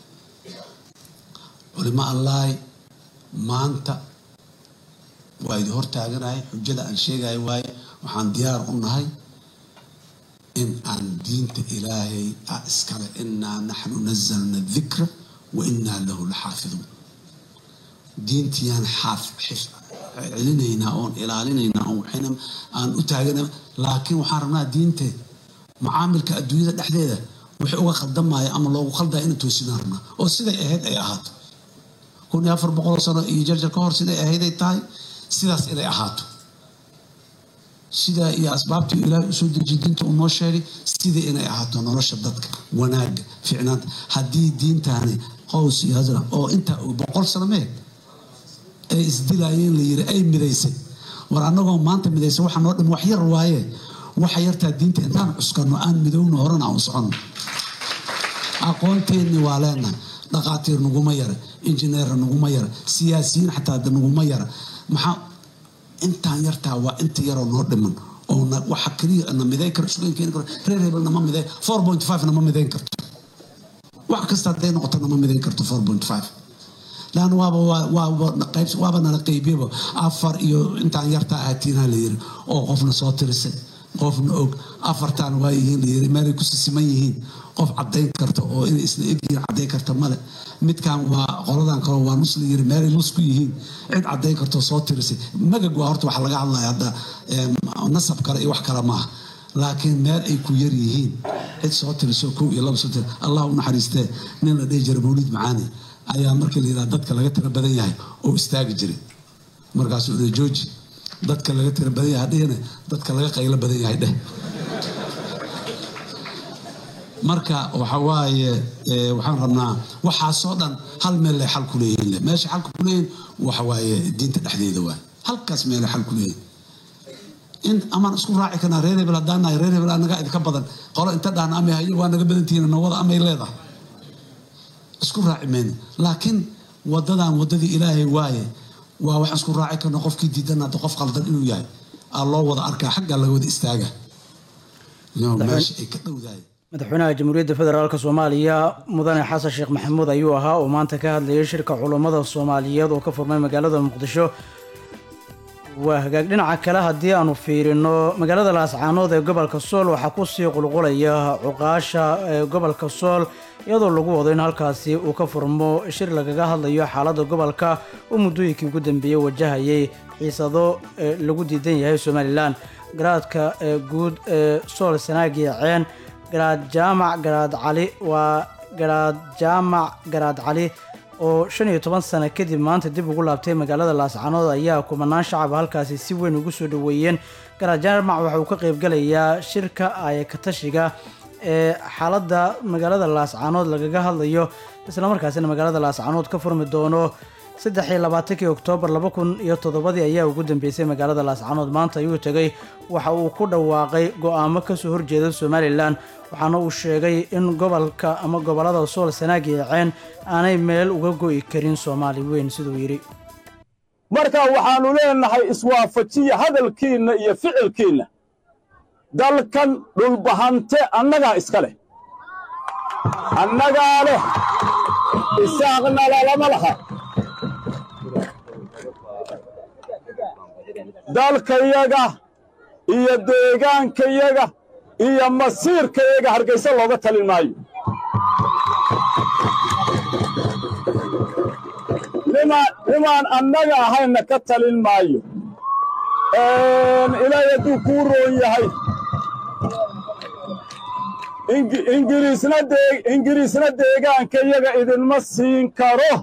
culimo allaay maanta waa idi hortaaganahay xujada aan sheegayo waaye waxaan diyaar u nahay in aan diinta ilaahay ah iskale inaa naxnu nazalna dikra wa inaa lahu laxaafiduun diintiyaan xaaf xif- celinaynaa oon ilaalinaynaa oon waxayna aan u taagana laakiin waxaan rabnaa diinte macaamilka adduunyada dhexdeeda wixii uga khaldamaya ama loogu khaldaya inaan toosinaan rabnaa oo siday ahayd ay ahaato kun iyo afar boqol sano iyo jarjar ka hor siday ahayd ay tahay sidaas inay ahaato sidaa iyo asbaabtii ilaahay usoo dejiye diinta uu noo sheegay sidai inay ahaato nolosha dadka wanaaga ficnaanta haddii diintaani qows iyo hasra oo intaa uu boqol sano meeg ay isdilaayeen la yiri ay midaysay war annagoo maanta midaysa waxa noo dhim wax yar waaye waxa yartaa diinta intaan cuskano aan midowno horena aan u soconno aqoonteenni waa leenahay dhaqaatiir naguma yara injineer naguma yara siyaasiyiin xataa de naguma yara maxaa intaan yartaa waa inta yaroo noo dhiman oo na- waxa keliya na midayn karo isugu keeni karo reer hebel nama midayn four point five nama midayn karto wax kasta hadday noqoto nama midayn karto four point five laanna waaba waa- waaba qayb waaba nala qeybiyaba afar iyo intaan yartaa ahatiinaa la yiri oo qofna soo tirisay qofna og afartaan waa yihiin la yiri meelay ku sisiman yihiin qof cadayn karta oo inay isla egyihiin cadayn karta male midkan waa qoladan kale waa nus la yiri meelay nus ku yihiin cid cadayn karta oo soo tirisay magag waa horta waxa laga hadlaya hadda em, nasab kale iyo wax kale maaha laakiin meel ay ku yar yihiin cid soo tiriso kow iyo laba soo tiri allah u naxariistee nin la dhihi jiray mawlid macaani ayaa markii la yidhaha dadka laga tira badan yahay oo istaagi jiray markaasuu dhe jooji dadka laga tira badan yahay dhihine dadka laga qaylo badan yahay dheh marka waxa waaye eh, waxaan rabnaa waxaasoo dhan hal meel lay xal ku leeyihiin le meesha xalka ku leeyihin waxa waaye diinta dhexdeeda waay halkaas meelay xal ku leeyihin in amaan isku raaci karnaa reer hebel haddaan nahay reer hebel anaga idinka badan qolo inta dhahna amay hayo waa naga badan tihiin nawada amay leedahay isku raaci mayno laakiin wadadan wadadii ilaahay waaye waa waxaan isku raaci karna qofkii diidan hadda qof qaldan inuu yahay aa loo wada arkaa xaggaa laga wada istaaga Yo, meesha ay ka dhowdahay madaxweynaha jamhuuriyadda federaalk soomaaliya mudane xasan sheekh maxamuud ayuu ahaa oo maanta ka hadlayay shirka culummada soomaaliyeed oo ka furmay magaalada muqdisho waa hagaag dhinaca kale haddii aanu fiirino magaalada laascaanood ee gobolka sool waxaa kusii qulqulaya cuqaasha ee gobolka sool iyadoo lagu wado in halkaasi uu ka furmo shir lagaga hadlayo xaaladda gobolka oo muddooyinkii ugu dambeeyey wajahayay xiisado ee lagu diidan yahay somalilan garaadka ee guud ee sool sanaagi ceen garaad jaamac garaad cali waa garaad jaamac garaad cali oo shan iyo toban sano kadib maanta dib ugu laabtay magaalada laascaanood ayaa kumanaan shacab halkaasi si weyn ugu soo dhoweeyeen garaad jaamac waxa uu ka qaybgalayaa shirka ayakatashiga ee xaaladda magaalada laascaanood lagaga hadlayo islamarkaasina magaalada laascaanood ka furmi doono saddex iyo labaatankii oktoobar laba kun iyo toddobadii ayaa ugu dambeysay magaalada laascaanood maanta ayuu tegay waxa uu ku dhawaaqay go-aamo kasoo horjeeda somalilan waxaana uu sheegay in gobolka ama gobolada sool sanaag iyo ceen aanay meel uga go'i karin soomaali weyn siduu yidhi marka waxaannu leenahay iswaafajiya hadalkiinna iyo ficilkiinna dalkan dhulbahante annagaa iska leh annagaa leh isaaqna lalama laha dalkayaga iyo deegaankayaga iyo masiirkayaga hargaysa looga talin maayo nimaan nimaan annaga ahayna ka talin maayo ilaahay hadduu kuu roon yahay Ingi- ingiriisna dee ingiriisna deegaankayaga idinma siin karo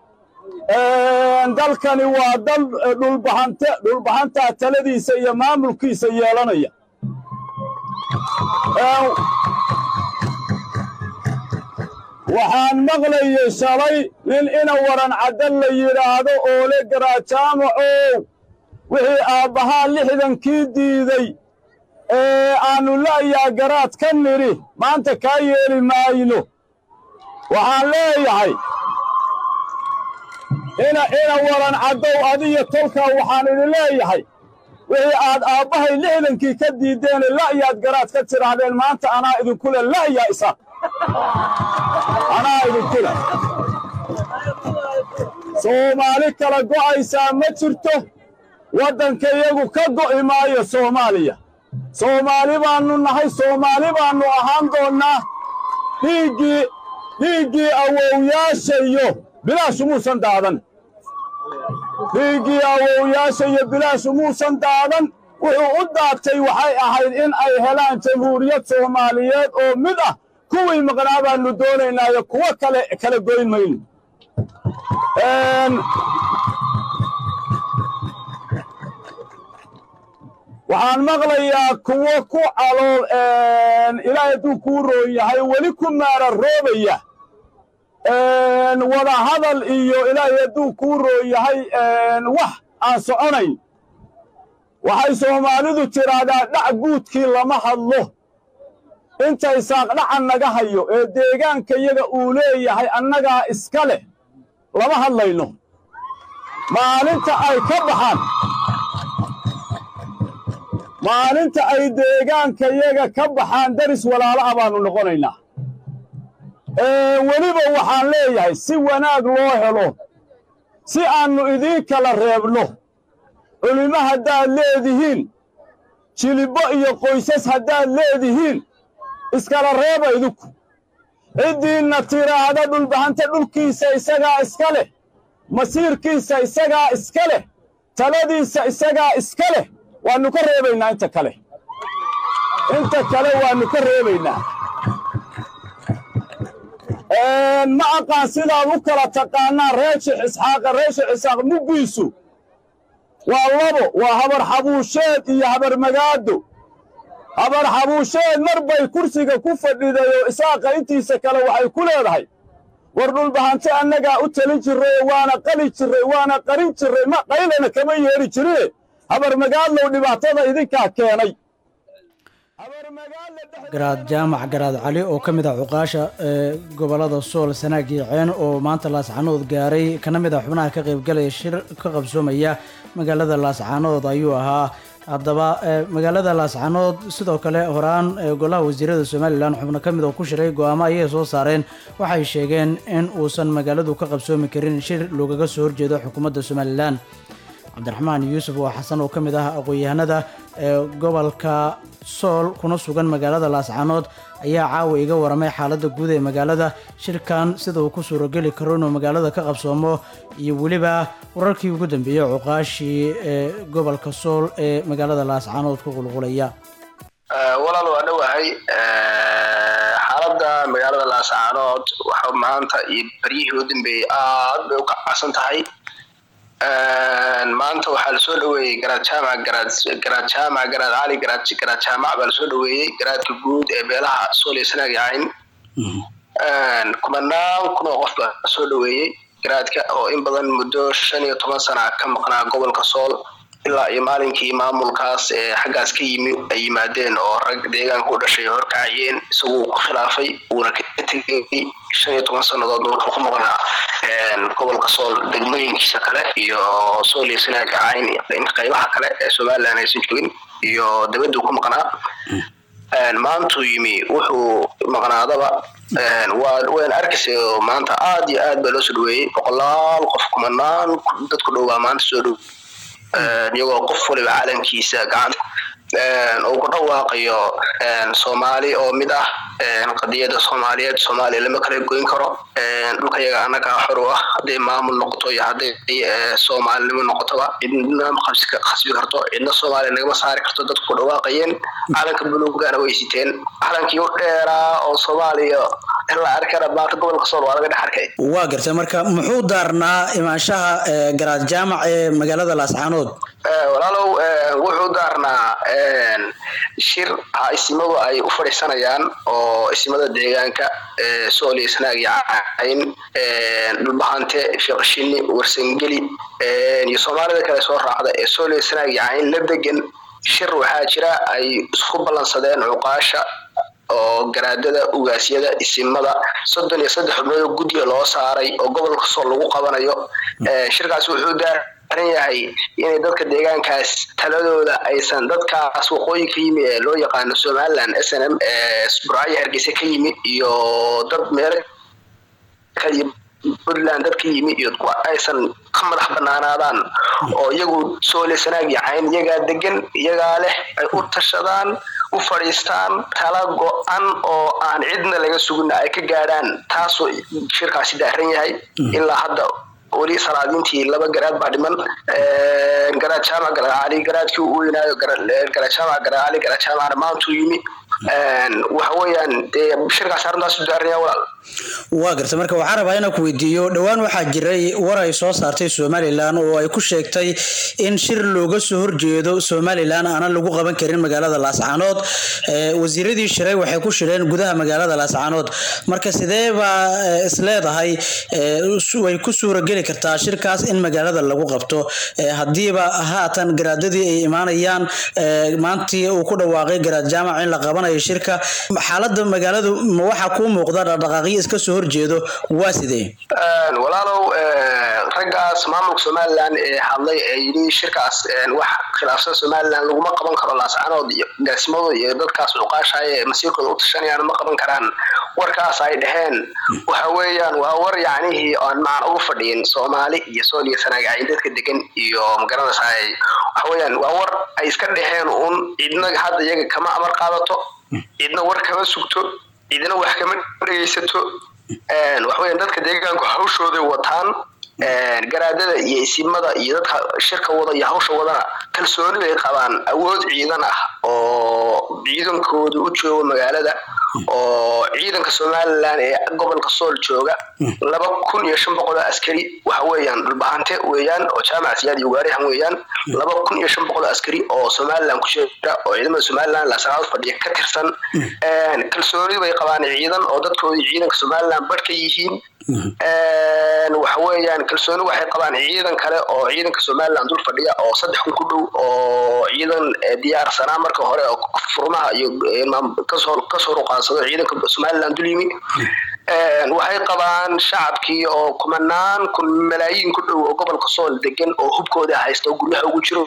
dalkani waa dal eh, dhulbahante dhulbahantaa taladiisa iyo maamulkiisa yeelanaya Ee, waxaan maqlayay shalay nin ina waran caddan la yidhaahdo oo le garaajaamacow wixii aabbahaa lixdankii diiday ee aannu la'yaa garaad ka nidhi maanta kaa yeeli maayno waxaan leeyahay ina ina waran caddow adiyo tolkaa waxaan idin leeyahay wixii aad aabbahay lixdankii ka diideen la'yaad garaad ka tidhaahdeen maanta anaa idinkule la'yaa isaaq anaa idinkule soomaali kala go'aysaa ma jirto waddanka iyagu ka go'i maayo soomaaliya soomaali baannu nahay soomaali baannu ahaan doonnaa dhiiggii dhiiggii awowyaashayo bilaash muusan daadan dhiiggii awowyaasha iyo bilaashu muusan daadan wuxuu u daatay waxay ahayd in ay helaan jamhuuriyad soomaaliyeed oo mid ah kuwii maqnaa baannu doonaynaayo kuwo kale kala goyn mayno waxaan maqlayaa kuwo ku calool ilaahay hadduu kuu roon yahay weli ku maara roobaya wada hadal iyo ilaahay hadduu kuu roon yahay wax aan soconayn waxay soomaalidu tidhaahdaa dhac guudkii lama hadlo intay saaqdhacan naga hayo ee deegaanka yaga uu leeyahay annagaa iska leh lama hadlayno maalinta ay ka baxaan maalinta ay deegaanka yaga ka baxaan daris walaalo ah baannu noqonaynaa weliba waxaan leeyahay si wanaag loo helo si aannu idiin kala reebno culimo haddaad leedihiin jilibbo iyo qoysas haddaad leedihiin iskala reeba idinku ciddiinna tiraahda dhulbahanta dhulkiisa isagaa iska leh masiirkiisa isagaa iska leh taladiisa isagaa iska leh waannu ka reebaynaa inta kale inta kale waannu ka reebaynaa ma aqaan sidaad u kala taqaanaan reer sheekh isxaaqa reer sheekh isxaaq muggiisu waa labo waa habar xabuusheed iyo habar magaado habar xabuusheed mar bay kursiga ku fadhidayoo isaaqa intiisa kale waxay ku leedahay war dhulbahante annagaa u talin jirray waana qali jirray waana qarin jirray ma qaylana kama yeedhi jirine habar magaadlow dhibaatada idinkaa keenay garaad jaamac garaad cali oo ka mid ah cuqaasha ee gobolada sool sanaag iyo ceen oo maanta laascaanood gaaray kana mid ah xubnaha ka qaybgalaya shir ka qabsoomaya magaalada laascaanood ayuu ahaa haddaba magaalada laascaanood sidoo kale horaan golaha wasiirada somalilan xubno ka mid oo ku shiray go-aamo ayay soo saareen waxay sheegeen in uusan magaaladu ka qabsoomi karin shir loogaga soo horjeedo xukuumadda somalilan cabdiraxmaan yuusuf oo xasan oo ka mid ah aqoon-yahanada ee gobolka sool kuna sugan magaalada laascaanood ayaa caawa iga waramay xaaladda guud ee magaalada shirkan sida uu ku suurageli karo inuu magaalada ka qabsoomo iyo weliba wararkii ugu dambeeyey cuqaashii ee gobolka sool ee magaalada laascaanood ku qulqulaya walaal waa dhowahay xaaladda magaalada laascaanood waxa maanta iyo beryihii u dambeeyey aad bay u kacsan tahay maanta waxaa lasoo dhaweeyey garaad jaamac garaad garaad jaamac garaad cali garaad garaad jaamac baa lasoo dhaweeyey garaadka guud ee beelaha sool iyo sanaag yacayn kumanaan kun oo qof baa lasoo dhaweeyey garaadka oo in badan muddo shan iyo toban sana ka maqnaa gobolka sool ilaa iyo maalinkii maamulkaas ee xaggaas ka yimi ay yimaadeen oo rag deegaanka u dhashay horkacayeen isaguu ku khilaafay uuna ka tegay shan iyo toban sannadood wuxuu ku maqnaa gobolka sool degmooyinkiisa kale iyo sool iyo sanaag cayn in qaybaha kale ee somalilan aysan joogin iyo dabaduu ku maqnaa maantuu yimi wuxuu maqnaadaba waa wayn arkaysa oo maanta aad iyo aad baa loo soo dhaweeyey boqolaal qof kumanaan dadku dhow baa maanta soo dhow iyagoo qof waliba calankiisa gacanta uu ku dhawaaqayo soomaali oo mid ah qadiyada soomaaliyeed soomaaliya lama kala goyn karo dhulka yaga annagaa xor u ah hadday maamul noqoto iyo hadday soomaalinimo noqotoba cidna ma khasbi karto cidna soomaaliya nagama saari karto dadku ku dhawaaqayeen calanka buluugana way siteen calankii u dheeraa oo soomaaliya ilaa arkana maanta gobolka sool waa laga dhex arkay waa gartay marka muxuu daarnaa imaanshaha garaad jaamac ee magaalada laascaanood walaalow wuxuu daarnaa shir isimadu ay u fadhiisanayaan oo isimada deegaanka sool iyo sanaag iyo cayn dhulbahante fiqshini warsangeli iyo soomaalida kale soo raacda ee sool iyo sanaag iyo cayn la degan shir waxaa jira ay isku ballansadeen cuqaasha oo garaadada ugaasyada isimada soddon iyo saddex xubnood oo guddiga loo saaray oo gobolka sool lagu qabanayo shirkaasi wuxuu daar ran yahay inay dadka deegaankaas taladooda aysan dadkaas waqooyi ka yimi ee loo yaqaano somaliland s n m ee buraayo hargeysa ka yimid iyo dad meelo ka yimid puntland dad ka yimi iyo kuwa aysan ka madax banaanaadaan oo iyagu soole sanaag yacayn iyagaa degan iyagaa leh ay u tashadaan u fadhiistaan tala go-an oo aan cidna laga sugin ay ka gaadhaan taasoo shirkaasi daaran yahay ilaa hadda weli salaadiintii laba garaad baa dhiman garaad jaamac garaacali garaadkii uu weynaayo garaad jaamac garaacali garaad jaamacna maantuu yimi waxa weeyaan dee shirkaas arrintaas u daaran yahay walaal waa garta marka waxaan rabaa inaan ku weydiiyo dhowaan waxaa jiray war ay soo saartay somalilan oo ay ku sheegtay in shir looga soo horjeedo somalilan aanan lagu qaban karin magaalada laascaanood wasiiradii shiray waxay ku shireen gudaha magaalada laascaanood marka sidee baa isleedahay way ku suurageli kartaa shirkaas in magaalada lagu qabto hadiiba haatan garaadadii ay imaanayaan maantii uu ku dhawaaqay garaad jaamac in la qabanayo shirka xaalada magaaladu ma waxaa kuu muuqda dhaqdhaqaaqyo iska soo horjeedo waa sidee walaalow raggaas maamulka somalilan ee hadlay ee yidhi shirkaas wax khilaafsan somalilan laguma qaban karo laascanood iyo gaasimadooda iyo dadkaas cuqaashaya ee masiirkooda u tashanayaan ma qaban karaan warkaas ay dhaheen waxa weeyaan waa war yacnihii aan macna ugu fadhiyin soomaali iyo sool iyo sanaagacayn dadka degan iyo magaranaysaay waxa weeyaan waa war ay iska dhaheen uun cidna hadda iyaga kama amar qaadato cidna war kama sugto cidna wax kama dhegeysato waxaweyan dadka deegaanku hawshooday wataan garaadada iyo isimada iyo dadka shirka wada iyo hawsha wadana kalsooni bay qabaan awood ciidan ah oo ciidankooda u jooga magaalada oo ciidanka somalilan ee gobolka sool jooga laba kun iyo shan boqol oo askari waxa weeyaan dhulbahante weeyaan oo jaamac siyaad iyo waarihan weeyaan laba kun iyo shan boqol oo askari oo somalilan ku jira oo ciidamada somalilan laasanaad fadhiya ka tirsan kalsooni bay qabaan ciidan oo dadkoodii ciidanka somalilan barh ka yihiin waxa weeyaan kalsooni waxay qabaan ciidan kale oo ciidanka somalilan dul fadhiya oo saddex kun ku dhow oo ciidan diyaarsanaa marka hore oo furmaha iyo kasoo kasoo ruqaansado ciidanka somalilan dul yimi waxay qabaan shacabkii oo kumanaan kun malaayiin ku dhow oo gobolka sool degan oo hubkooda haysta oo guryaha ugu jiro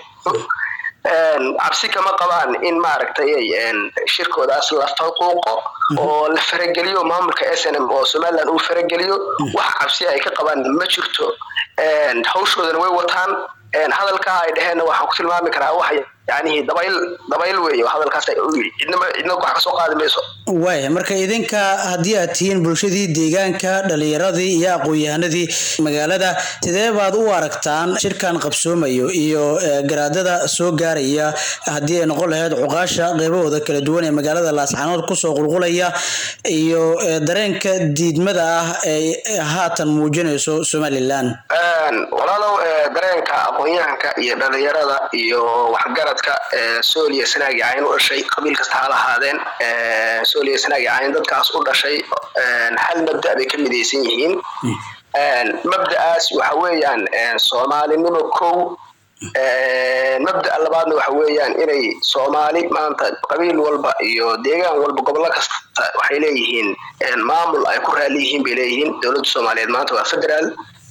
cabsi kama qabaan in maaragtay shirkoodaas la faquuqo oo la farageliyo maamulka s n m oo somalilan uu farageliyo wax cabsi ay ka qabaan ma jirto hawshoodana way wataan hadalkaa ay dheheenna waxaan ku tilmaami karaa wax yacnihii dabayl dabayl weeye hadalkaas cidnama cidna wax kasoo qaadi mayso waaya marka idinka haddii aad tihiin bulshadii deegaanka dhalinyaradii iyo aqoon-yahanadii magaalada sidee baad u aragtaan shirkan qabsoomayo iyo garaadada soo gaaraya haddii ay noqon lahayd cuqaasha qeybahooda kala duwan ee magaalada laascaanood kusoo qulqulaya iyo dareenka diidmada ah ee haatan muujinayso somalilan walaalow dareenka aqoon-yahanka iyo dhalinyarada iyo waxgaradka sooliya sanaagi cayn u dhashay qabiil kasta ha lahaadeen sooliya sanaagi cayn dadkaas u dhashay hal mabda bay ka midaysan yihiin mabda'aas waxa weeyaan soomaalinimo kow mabda labaadna waxa weeyaan inay soomaali maanta qabiil walba iyo deegaan walba gobollo kasta waxay leeyihiin maamul ay ku raali yihiin bay leeyihiin dowladda soomaaliyeed maanta waa federaal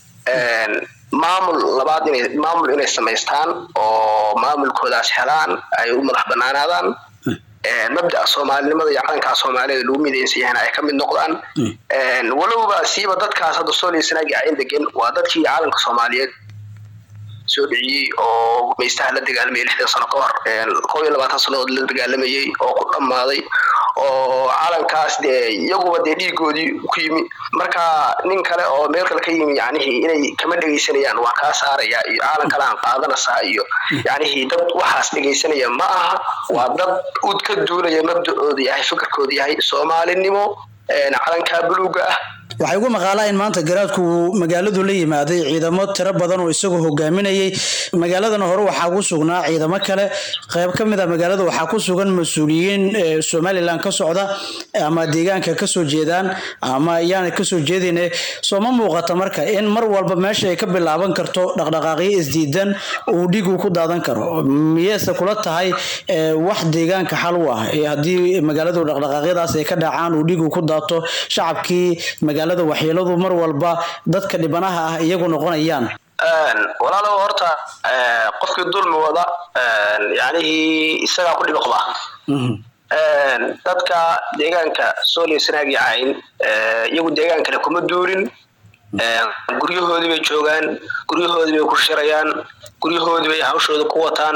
maamul labaad inay maamul inay samaystaan oo maamulkoodaas helaan ay u madax banaanaadaan mabda'a soomaalinimada iyo calankaa soomaalida lagu midaysan yahayna ay ka mid noqdaan walowba siiba dadkaas hadda sooliya sanaagi ayn degan waa dadkii calanka soomaaliyeed soo dhiciyey oo gumaystaha la dagaalamayay lixdan sano ka hor kow iyo labaatan sannadood la dagaalamayey oo ku dhammaaday oo calankaas dee iyaguba dee dhiigoodii ku yimi marka nin kale oo meel kale ka yimi yacnihii inay kama dhegaysanayaan waa kaa saaraya iyo calan kale aan qaadanaysaa iyo yacnihii dad waxaas dhegaysanaya ma aha waa dad ud ka duulaya mabda'ooda yahay fikirkooda yahay soomaalinimo calankaa buluuga ah waxay ugu maqaalaa in maanta garaadku uu magaaladu la yimaaday ciidamo tiro badan oo isagoo hogaaminayay magaaladana hore waxaa ku sugnaa ciidamo kale qayb ka mid a magaalada waxaa ku sugan mas-uuliyiin somalilan ka socda ama deegaanka kasoo jeedaan ama ayaana kasoo jeedine soo ma muuqata marka in mar walba meesha ay ka bilaaban karto dhaqdhaqaaqyo isdiidan uu dhigu ku daadan karo miyeese kula tahay wax deegaanka xal u ah haddii magaaladu dhaqdhaqaaqyadaas ay ka dhacaan uu dhigu ku daato shacabkii magaalada waxyeeladu mar walba dadka dhibanaha ah iyagu noqonayaan walaalow horta eh, qofkii dulmi wada yacnihii isagaa ku dhibi qaba Een, dadka deegaanka sooliyo sanaag iyo cayn eh, iyagu deegaankale kuma duulin Een, guryahoodii bay joogaan guryahoodii bay ku shirayaan guryahoodii bay hawshooda ku wataan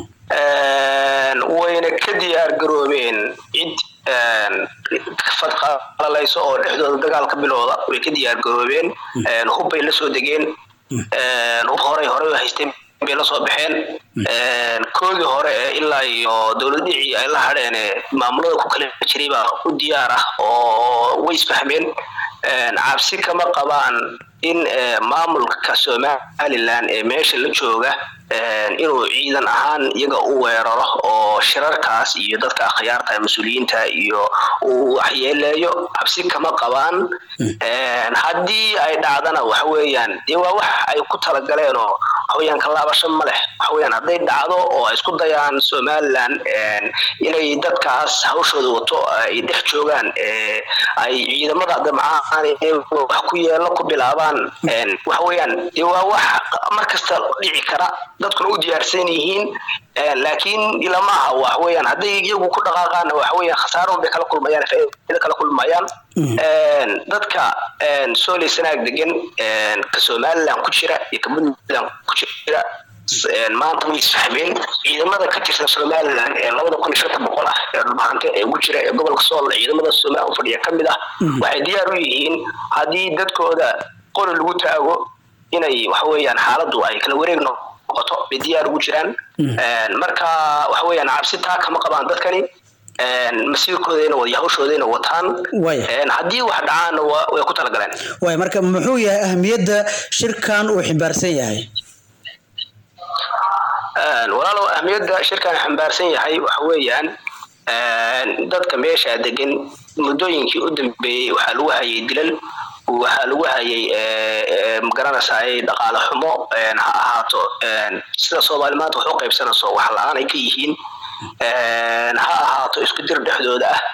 Een, wayna ka diyaar garoobeen cid een, fadqalalayso oo dhexdooda dagaal ka bilowda way ka diyaar garoobeen Een, hub bay la soo degeen Een, hub horey horey u haysteen bay la soo baxeen Een, koodii hore ee ilaa iyo dowlad dhicii ay la hadheen ee maamulada ku kala jiray baa u diyaar ah oo way isfahmeen Een, cabsi kama qabaan in eh, maamulka somalilan ee meesha la jooga een, inuu ciidan ahaan iyaga u weeraro oo shirarkaas iyo dadka akhyaarta mas-uuliyiinta iyo uu waxyeeleeyo cabsi kama qabaan Een, haddii ay dhacdana waxa weeyaan dee waa wax ay ku talagaleen oo waxaweyaan ka laabasho ma leh waxaweyaan hadday dhacdo oo ay isku dayaan somalilan een, inay dadkaas hawshooda wato ay dhex joogaan ee, ay ciidamada damcaan ee wax ku yeelo ku bilaabaan een, waxaweyaan dee waa wax markasta dhici kara dadkuna u diyaarsan yihiin Een, laakiin ilama aha waxaweyaan hadday iyagu ku dhaqaaqaan waxaweyaan khasaaro bay kala kulmayaan faa'iido kala kulmayaan Een, dadka een, sooley sanaag degan een, ka somalilan ku jira iyo ka puntland ku jira s- een, maanta way isfahmeen ciidamada ka tirsan somalilan ee labada kun iyo shanta boqol ah ee dhulbahante ee ugu jira ee gobolka sool ciidamada somalilan u fadhiya ka mid ah waxay diyaar u yihiin haddii dadkooda qori lagu taago inay waxaweyaan xaaladdu ay kala wareeg noqoto bay diyaar ugu jiraan Een, marka waxaweyaan cabsi taa kama qabaan dadkani Een, masiirkoodayna wad hawshoodayna wataan Waaya. Een, haddii wax dhacaanna waa- way ku talagaleen waay marka muxuu yahay ahamiyadda shirkan uu ximbaarsan yahay Een, walaalow ahmiyadda shirkan xambaarsan yahay waxa weeyaan een, dadka meesha degan muddooyinkii u dambeeyey waxaa lagu hayay dilal waxaa lagu hayay ee, ee, magaranaysaay dhaqaale xumo een, ha ahaato een, sida soomaali maanta wax u qaybsanayso wax la-aan ay ka yihiin Een, ha ahaato isku dir dhexdooda ah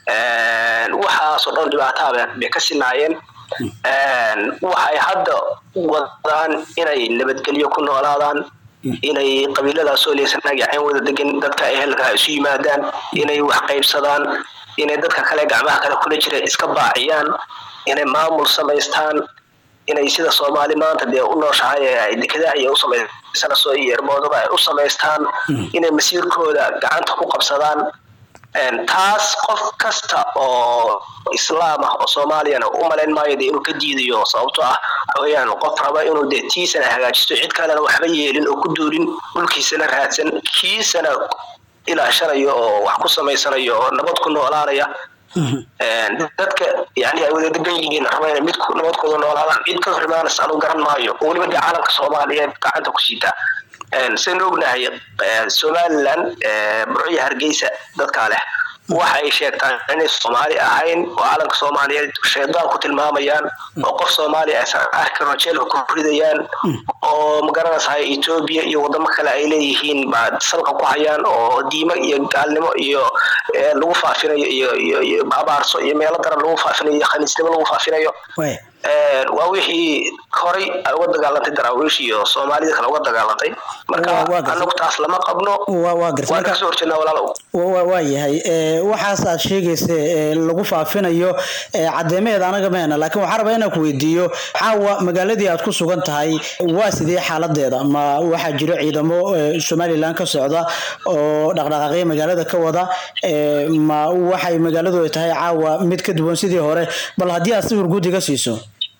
Een, waxaasoo dhan dhibaataha bay- bay ka sinaayeen Een, waxay hadda wadaan inay nabadgelyo ku noolaadaan inay qabiiladaas oo leysanaag cayn wada degan dadka ehelka isu yimaadaan inay wax qaybsadaan inay dadka kale gacmaha kale kula jira iska baaciyaan inay maamul samaystaan inay sida soomaali maanta dee u nooshahay ee ay dekedaha iyo u samaysanayso iyo erboodaba ay u samaystaan inay masiirkooda gacanta ku qabsadaan Een, taas qof kasta oo islaam ah oo soomaaliyana u malayn maayo dee inuu ka diidayo sababtoo ah waxaweyaan qof raba inuu dee tiisana hagaajisto cid kalena waxba yeelin oo ku duulin dhulkiisana raadsan kiisana ilaashanayo oo wax ku samaysanayo oo nabad ku noolaanaya Een, dadka yani ay wada degan yihiin raba inay mid ku- nabadkooda noolaadaan cid ka hor imaanaysa anu garan maayo oo weliba dee caalamka soomaaliyeed gacanta ku siita Een, saynu ognahay ee, somalilan ee, burco iyo hargeysa dadkaa leh waxay sheegtaan inay soomaali ahayn oo calanka soomaaliyeed shaydaan ku tilmaamayaan oo qof soomaali aysan arkin oo jeelka ku ridayaan oo magaranaysahay etoobiya iyo wadamo kale ay leeyihiin baa salka ku hayaan oo diimo iyo gaalnimo iyo ee, lagu faafinayo iyo iyo iyo abaarso iyo meelo daran lagu faafinayo iyo khaniisnimo lagu faafinayo waay Een, waa wixii horay ay uga dagaalantay daraawiish iyo soomaalida kale uga dagaalantay marka anagu taas lama qabno waa waa gartay waan marka kasoo horjeednaa walaalow wa- wa- waa yahay ee, waxaas aad sheegaysa ee, lagu faafinayo ee, caddeemaheeda anaga meena laakiin waxaan rabaa inaan ku weydiiyo caawa magaaladii aad ku sugan tahay waa sidee xaaladeeda ma waxaa jiro ciidamo ee, somalilan ka socda oo dhaqdhaqaaqyo magaalada ka wada ee, ma waxay magaaladu ay tahay caawa mid ka duwan sidii hore bal haddii aad sawir guud iga siiso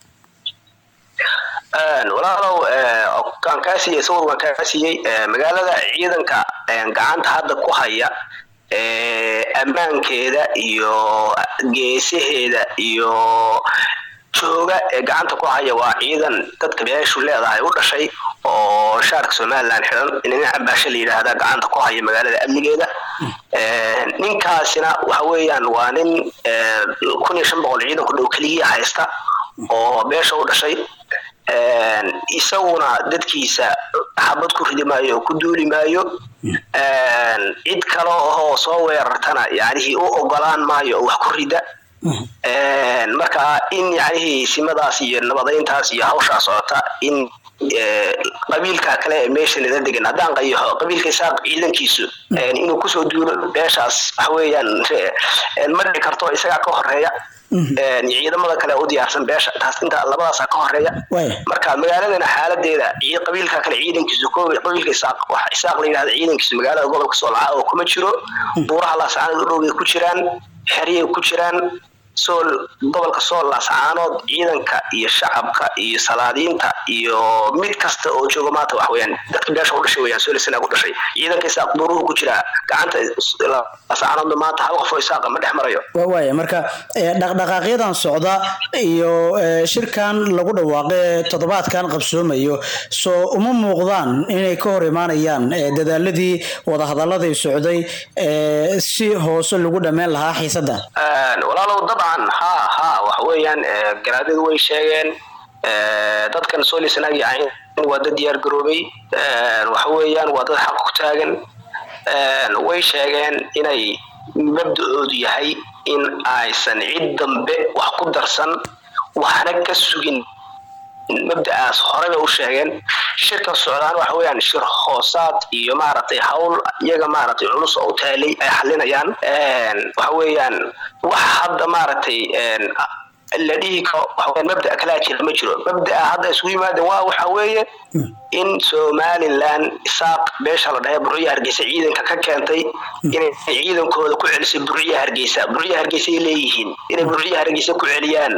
Een, walaalow ee, waan kaa siiyey sawir waan kaa siiyey ee, magaalada ciidanka een, gacanta hadda ku haya ee, ammaankeeda iyo geesaheeda iyo jooga ee gacanta ku haya waa ciidan dadka beeshu leedahay u dhashay oo shaarka somalilan xiran dhinaca baasha la yidhaahda gacanta ku haya magaalada amnigeeda Een, ninkaasina waxa weeyaan waa nin ee, kun iyo shan boqol ciidan ku dhow keliya haysta oo beesha u dhashay Een, isaguna dadkiisa xabad ku ridi maayo oo ku duuli maayo Een, cid kale oo soo weerartana yacnihii u ogolaan maayo oo wax ku rida Een, marka in yacnihii simadaas iyo nabadayntaas iyo hawshaa socota in eh, qabiilka kale ee meesha nala degan haddaan qayaxo qabiilka isaaq ciidankiisu een, inuu kusoo duulo beeshaas waxa weeyaan eh, ma dhici karto isagaa ka horeeya een, ciidamada kale u diyaarsan beesha taas inta labadaasa ka horeeya marka magaaladana xaaladeeda cii- qabiilka kale ciidankiisu ko qabiilka isaaq waxa isaaq la yidhahda ciidankiisu magaalada gobolka soolcaa oo kuma jiro buuraha laascaanood u dhowbay ku jiraan xeryay ku jiraan sool gobolka sool laascaanood ciidanka iyo shacabka iyo salaadiinta iyo mid kasta oo jooga maanta wax weeyaan dadka beesha u dhashay weeyaan soolisanaa ku dhashay ciidanka isaaq buuruhu ku jira gacanta laascaanoodna maanta hal qof oo isaaqa ma dhex marayo waa waaya marka eh, dhaqdhaqaaqyadan socda iyo eh, shirkan lagu dhawaaqay ee toddobaadkan qabsoomayo soo uma muuqdaan inay ka hor imaanayaan eh, dadaaladii wadahadaladii socday eh, si hoose lagu dhammeyn lahaa xiisadda Een, walaalow dabcan ha ha waxa weeyaan eh, garaadadu way sheegeen eh, dadkan soolisanag yacayn waa dad diyaar garoobay Een, waxa weeyaan waa dad xaq ku taagan Een, way sheegeen inay mabda'oodu yahay in aysan cid dambe wax ku darsan waxna ka sugin mabda'aas horeba u sheegeen shirkan socdaan waxa weeyaan shir hoosaad iyo maaragtay hawl iyaga maaragtay culus oo u taalay ay xalinayaan Een, waxa weeyaan wax hadda maaragtay een, la dhihi karo waxa weeyaan mabda'a kalaa jira ma jiro mabda'a hadda isugu yimaadeen waa waxa weeye in somaliland isaaq beesha la dhahay burciya hargeysa ciidanka ka keentay inay ciidankooda ku celisay burciya hargeysa burciya hargeysa ay leeyihiin inay burciya hargeysa ku celiyaan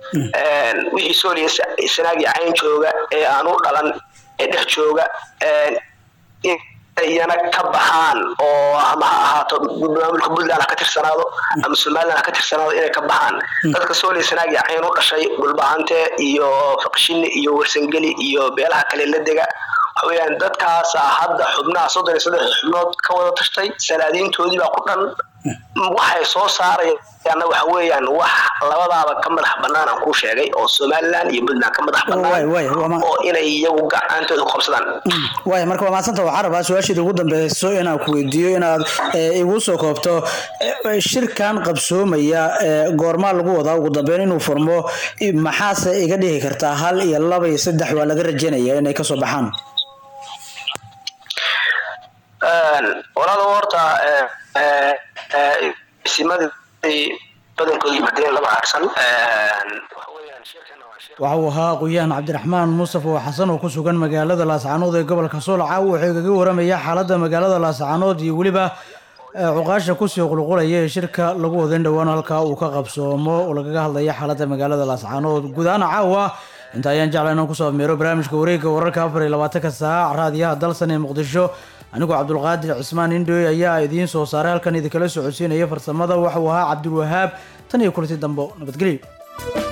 Een, wixii sooliya sanaagii cayn jooga ee aan u dhalan ee dhex jooga een, in iyana ka baxaan oo ama ha ahaato maamulka puntland ha ka tirsanaado ama somaliland ha ka tirsanaado inay ka baxaan dadka sooliya sanaagii cayn u dhashay dhulbahante iyo faqshini iyo warsangeli iyo beelaha kale la dega waxa weeyaan dadkaasa hadda xubnaha soddon iyo saddex xubnood ka wada tashtay salaadiintoodii baa ku dhan waxay soo saarayaanna waxa weeyaan wax labadaaba ka madax bannaan aan kuu sheegay oo somaliland iyo puntland ka madax bannaan oo inay iyagu gacantooda ku qabsadaan waaya marka waa mahadsanta waxaan rabaa su-aasheeda ugu dambeyso inaan ku weydiiyo inaad eh, igu soo koobto eh, shirkan qabsoomaya eh, goormaa lagu wadaa ugu dambeyn inuu furmo i- maxaase iga dhihi kartaa hal iyo laba iyo saddex waa laga rajaynaya inay kasoo baxaan Een, walaalo horta eh, eh, eh, isimadii badankooda yimaadeen lama harsan Een, waxa uu ahaa aqoon-yahan cabdiraxmaan mustafa oo xasan oo ku sugan magaalada laascaanood ee gobolka soolca wuxuu igaga waramaya xaaladda magaalada laascaanood iyo weliba eh, cuqaasha kusii qulqulaya ee shirka lagu wada in dhowaan halkaa uu ka qabsoomo oo lagaga hadlaya xaaladda magaalada laascaanood guud ahaan caawa inta ayaan jeclaa inaan kusoo afmeero barnaamijka wareegga wararka afar iyo labaatanka saac raadiyaha dalsan ee muqdisho anigoo cabdulqaadir cismaan indhoy ayaa idiin soo saaray halkan idinkala socodsiinaya farsamada waxauu ahaa cabdulwahaab tan iyo kulanti dambo nabadgelyo